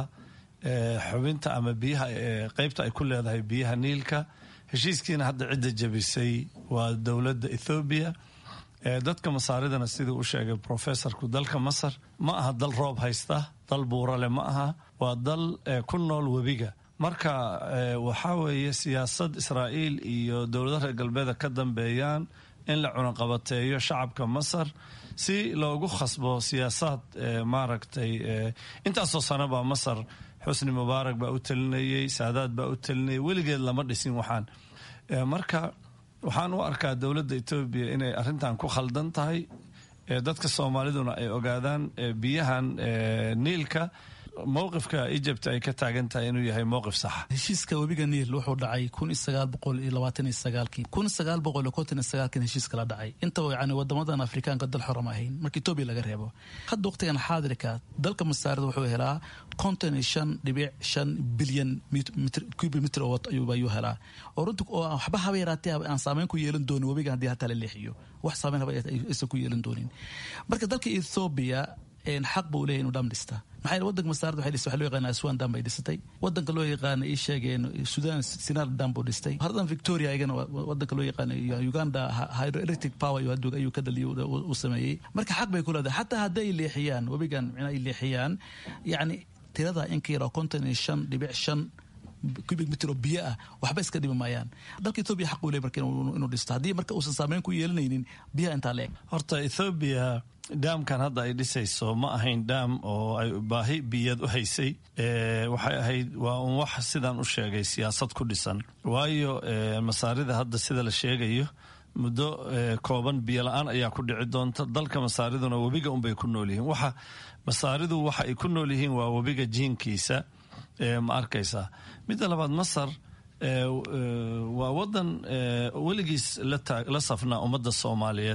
xubinta ama biyaha qeybta ay ku leedahay biyaha niilka heshiiskiina hadda cidda jabisay waa dowladda ethoobiya dadka masaaridana siduu u sheegay professorku dalka masar ma aha dal roob haysta dal buurale ma aha waa dal ku nool webiga marka waxaa weeye siyaasad israa'iil iyo dowladaha reer galbeeda ka dambeeyaan in la cunaqabateeyo shacabka masar si loogu khasbo siyaasaad maaragtay intaasoo sano baa masar xusni mubaarak baa u talinayey saadaad baa u talinayay weligeed lama dhisin waxaan marka waxaan u arkaa dowladda etoobiya inay arrintan ku khaldan tahay dadka soomaaliduna ay ogaadaan biyahan niilka mowqifka egypt ay ka taagan tahay inuu yahay mowqif saxa heshiiska webiga niil wuxuu dhacay kun iyo sagaal boqol iyo labaatan iyo sagaalkii kun sagaal boqol iyo konton iyo sagaalkin heshiiska la dhacay intaba yani wadamadan afrikaanka dal xoram ahayn marka etoobiya laga reebo hadda waqtigan xaadirka dalka masaarida wuxuu helaa konton iyo shan dhibic shan bilyan cubic mitr oo ayuu helaa oo runtii oo waxba haba yaraatee aan saameyn ku yeelan doonin webiga haddii hataa la leexiyo wax saameyn haba aysan ku yeelan doonin marka dalka ethoobia xaq buu leeyahy inuu dham dhista maxaa yeele wadanka masaarada waxay dhistay waxa loo yaqaana aswan dam bay dhisatay wadanka loo yaqaana ii sheegeen sudan sinar dam buu dhistay haradan victoria ayagana wadanka loo yaqaana uganda hydroelectric power ayuu ka dhaliyo u sameeyey marka xaq bay ku leedahay xataa hadday leexiyaan webigan micna ay leexiyaan yacni tirada in ka yara konton iyo shan dhibic shan cubic mitr oo biyo ah waxba iska dhimi maayaan dalka ethoobia xaq uu leeyahy marka inuu dhisto haddii marka uusan saameyn ku yeelanaynin biyaha intaa leeg horta ethoobia daamkan hadda ay dhisayso ma ahayn daam oo ay baahi biyaed u haysay waxay ahayd waa un wax sidaan u sheegay siyaasad ku dhisan waayo masaarida hadda sida la sheegayo muddo kooban biyo la-aan ayaa ku dhici doonta dalka masaariduna webiga unbay ku nool yihiin waxa masaaridu waxa ay ku nool yihiin waa webiga jiinkiisa ma arkaysaa midda labaad masar waa wadan weligiis la safnaa ummadda soomaaliyeed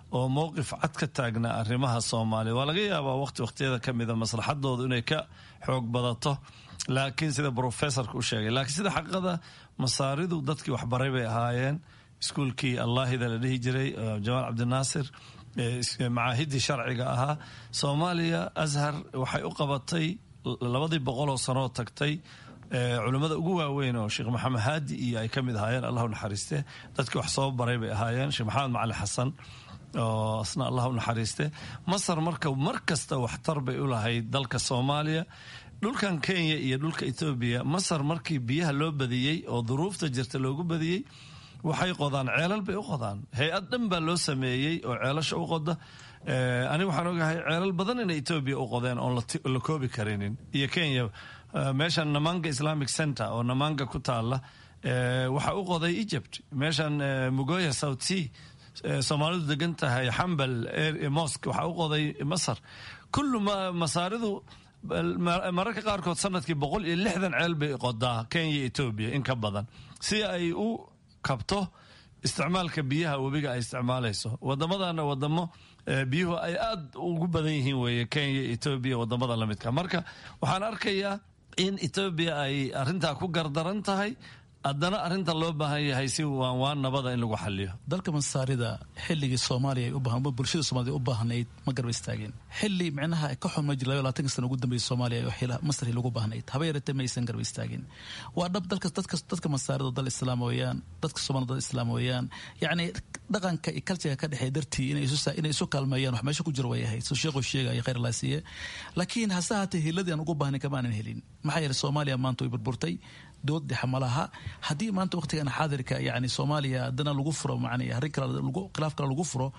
oo mowqif cad ka taagna arrimaha soomaaliya waa laga yaabaa waqti waqtiyada ka mida maslaxadoodu inay ka xoog badato laakiin sida brofessorka u sheegay laakiin sida xaqada masaaridu dadkii waxbaray bay ahaayeen iskuulkii allaahida la dhihi jiray jamaal cabdinaasir macaahidii sharciga ahaa soomaaliya ashar waxay u qabatay labadii boqoloo sanoo tagtay culimmada ugu waaweyn oo sheekh maxamed haadi iyo ay ka mid ahaayeen allahu naxariiste dadkii wax soo baray bay ahaayeen sheekh maxamed macali xasan oo asna allahu naxariiste masar marka mar kasta waxtar bay u lahayd dalka soomaaliya dhulkan kenya iyo dhulka etoobiya masar markii biyaha loo badiyey oo duruufta jirta loogu badiyey waxay qodaan ceelal bay u qodaan hay-ad dhan baa loo sameeyey oo ceelasha u qoda aniga waxaan ogahay ceelal badan inay etoobiya u qodeen oon la koobi karinin iyo kenya meeshan namanga islamic center oo namanga ku taala waxaa u qoday egypt meeshan mugoya south sea soomaalidu degan tahay xambal mosque waxaa u qoday masar kullu masaaridu mararka qaarkood sanadkii boqol iyo lixdan ceel bay qodaa kenya etoobiya in ka badan si ay u kabto isticmaalka biyaha webiga ay isticmaalayso wadamadana wadamo biyuhu ay aad ugu badan yihiin weeye kenya etoobiya wadamada lamidka marka waxaan arkayaa in etoobiya ay arintaa ku gardaran tahay haddana arinta loo baahan yahay si waanwaan nabada in lagu xaliyo dalka masaarida xilligii soomaaliya bulshada soomaalida u baahnayd ma garba istaageen xili micnaha ka xun ma jir labayo labaatanka sana ugu dambeeyay soomaaliya masri lagu baahnayd haba yaratee ma aysan garba istaageen waa dhab dalka dadka dadka masaarida dal islaam weeyaan dadka soomaalida dal islaam weeyaan yacni dhaqanka iyo kalsiga ka dhexeeya dartii inay isu inay isu kaalmeeyaan wax meesha ku jira way ahayd soo sheekhu sheegaya khayr allah siiye laakiin hase haatee hiladii aan ugu baahnayn kamaanan helin maxaa yeelay soomaaliya maanta way burburtay dood dhexe malaha haddii maanta waqtigan xaadirka yani soomaaliya haddana lagu furo man arrin kale khilaaf kale lagu furo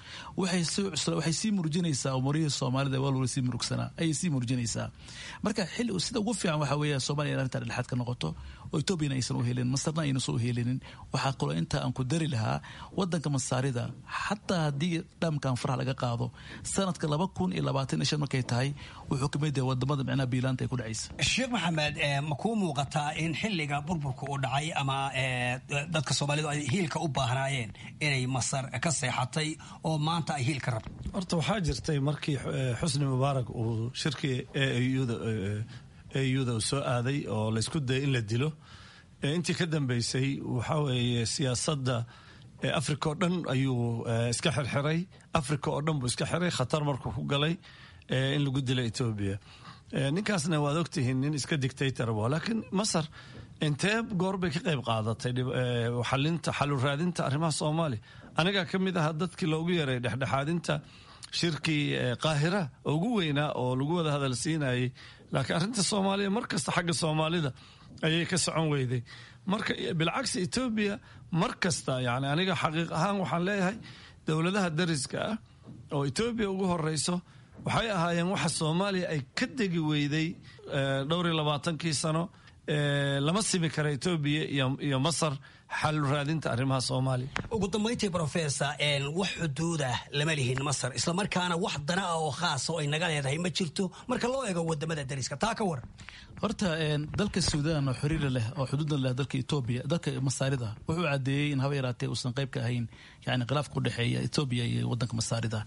waxay sii murjinaysaa umurihii soomaalida waa loola sii murugsanaa ayay sii murjinaysaa marka xilli sida ugu fiican waxaa weeya soomaaliya in arrintaa dhexaad ka noqoto oo etoobiyana aysan u helin masarna aynasan u helinin waxaa kaloo intaa aan ku dari lahaa wadanka masaarida xataa haddii dhaamkan faraha laga qaado sanadka laba kun iyo labaatan iyo shan markay tahay wuxuu kamid yahay wadamada micnaha biilaanta ay ku dhacaysa sheekh maxamed ma kuu muuqataa in xilliga burburka uu dhacay ama dadka soomaalidu ay hiilka u baahnaayeen inay masar ka seexatay oo maanta ay hiilka rabto horta waxaa jirtay markii xusni mubaarak uu shirkii auda uu soo aaday oo laysku dayay in la dilo intii ka dambeysay waxaa weeye siyaasadda africa oo dhan ayuu iska xirxiray africa oo dhan buu iska xiray khatar markuu ku galay in lagu dilo etoobiya ninkaasna waad ogtihiin nin iska dictator wa laakiin masar intee goor bay ka qayb qaadatay xalinta xaluraadinta arrimaha soomaaliya anigaa ka mid ahaa dadkii loogu yaray dhexdhexaadinta shirkii qaahira oo ugu weynaa oo lagu wada hadal siinayay laakiin arrinta soomaaliya mar kasta xagga soomaalida ayay ka socon weyday marka bilcagsi etoobiya mar kasta yani aniga xaqiiq ahaan waxaan leeyahay dowladaha dariska ah oo etoobiya ugu horeyso waxay ahaayeen waxa soomaaliya ay ka degi weyday dhowr iyo labaatankii sano lama simi kara etoobiya iyo masar xal raadinta arrimaha soomaaliya ugu dambayntii brofessor wax xuduudah lama lihin masar islamarkaana wax dana ah oo khaasa oo ay naga leedahay ma jirto marka loo eego wadamada dariska taa ka waran horta dalka suudaan oo xiriira leh oo xuduudna leh dalka etoobiya dalka masaarida wuxuu cadeeyey in haba yaraatee uusan qayb ka ahayn yani khilaafka u dhexeeya etoobiya iyo wadanka masaarida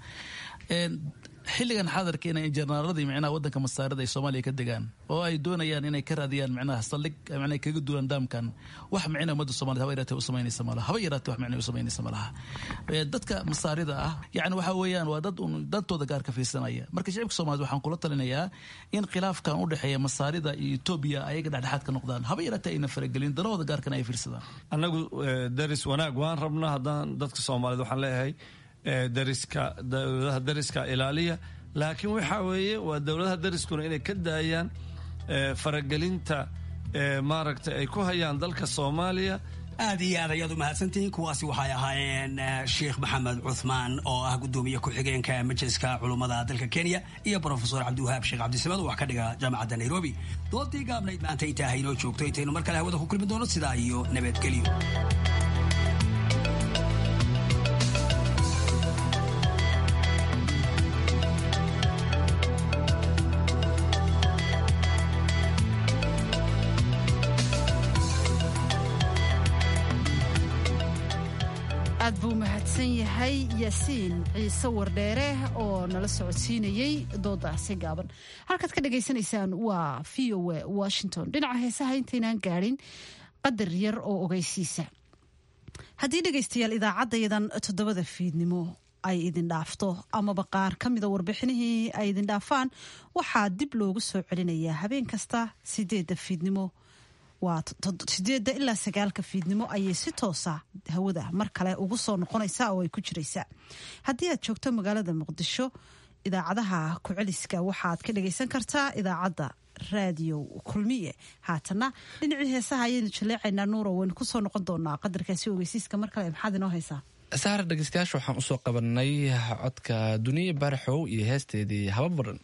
xilligan xaadarka inay jenaraaladii micnaha wadanka masaarida ay soomaaliya ka degaan oo ay doonayaan inay ka raadiyaan micnaha saldhig micnaha kaga duulaan daamkan wax micna ummadda soomaaliyed haba yaraatee u samaynaysa malaha haba yaraatee wax micna u samaynaysa malaha dadka masaarida ah yani waxa weeyaan waa dad un dantooda gaar ka fiirsanaya marka shicibka soomaaliyed waxaan kula talinayaa in khilaafkan u dhexeeya masaarida iyo etoobiya ayaga dhexdhexaad ka noqdaan haba yaraatee ayna faragelin danahooda gaarkana ay fiirsadaan annagu daris wanaag waan rabnaa haddaan dadka soomaaliyed waxaan leeyahay dariska dowladaha dariska ilaaliya laakiin waxa weeye waa dowladaha dariskuna inay ka daayaan faragelinta maaragtay ay ku hayaan dalka soomaaliya aad iyo aad ayaad u mahadsantihiin kuwaasi waxay ahaayeen sheekh maxamed cuthmaan oo ah gudoomiye ku-xigeenka majliska culummada dalka kenya iyo brofesor cabdiwahaab sheekh cabdisamad oo wax ka dhiga jaamacadda nairobi doodii gaabnayd maanta intaa haynoo joogto intaynu mar kale hawada ku kulmi doono sidaa iyo nabadgelyo aad buu mahadsan yahay yahay yaasiin ciise wardheere oo nala socodsiinayey doodaasi gaaban halkaad ka dhagaysanaysaan waa v o a washington dhinaca heesaha intaynaan gaadhin qadar yar oo ogeysiisa haddii dhegaystayaal idaacaddayadan toddobada fiidnimo ay idin dhaafto amaba qaar ka mida warbixinihii ay idin dhaafaan waxaa dib loogu soo celinayaa habeen kasta sideedda fiidnimo waa sideedda ilaa sagaalka fiidnimo ayay si toosa hawada mar kale ugu soo noqonaysaa oo ay ku jiraysaa haddii aad joogto magaalada muqdisho idaacadaha ku-celiska waxaad ka dhagaysan kartaa idaacadda raadiyo kulmiye haatana dhinacii heesaha ayaynu jaleecaynaa nuuro waynu kusoo noqon doonaa qadarkaasi ogeysiiska mar kale maxaad inoo haysaa saara dhegeystayaasha waxaan usoo qabanay codka duniya baaraxow iyo heesteedii haba baran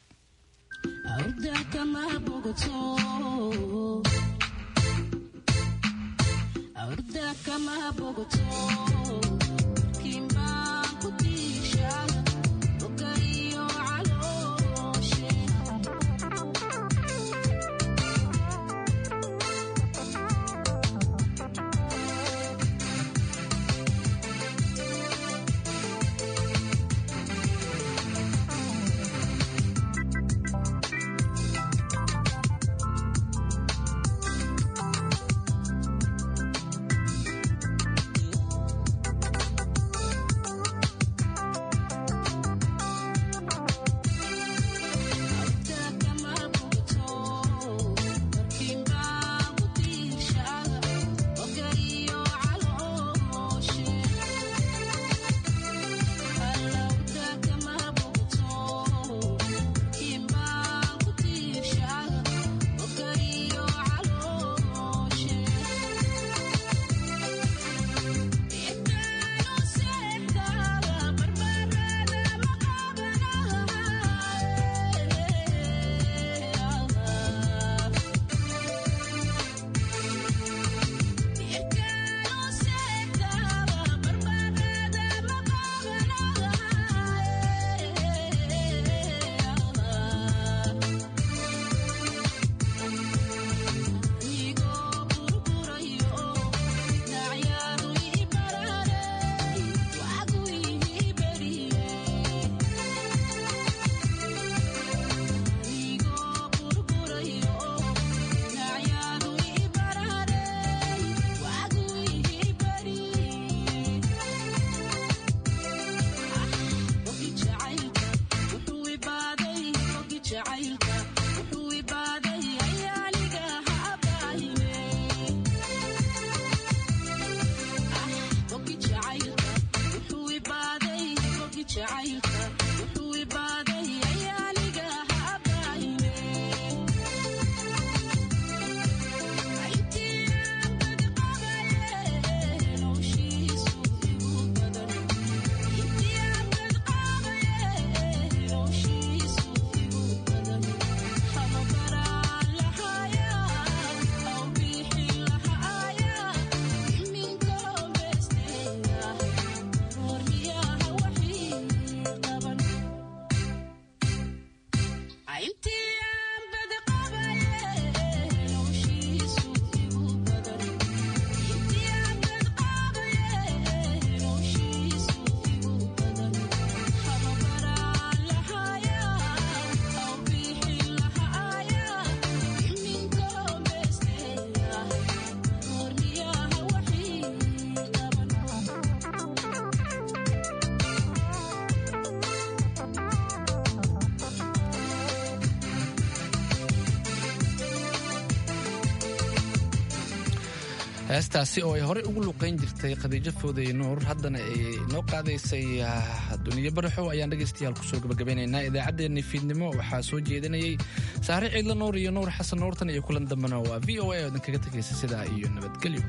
heestaasi oo ay horey ugu luqayn jirtay khadiijo fooday nuur haddana ay noo qaadaysay duniyo baraxow ayaan dhegaystayaal kusoo gabagabeynaynaa idaacaddeenni fiidnimo waxaa soo jeedinayay saare ciidla nuur iyo nuur xasan nuurtan iyo kulan dambena waa v o a oo idinkaga tegaysa sidaa iyo nabadgelyo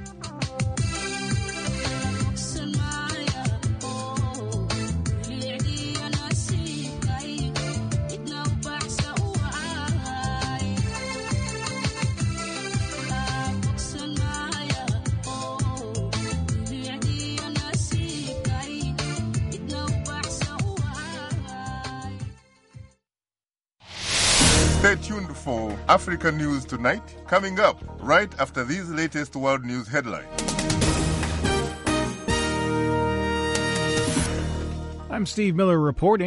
Stay tuned for Africa News Tonight, coming up right after these latest world news headlines. I'm Steve Miller reporting.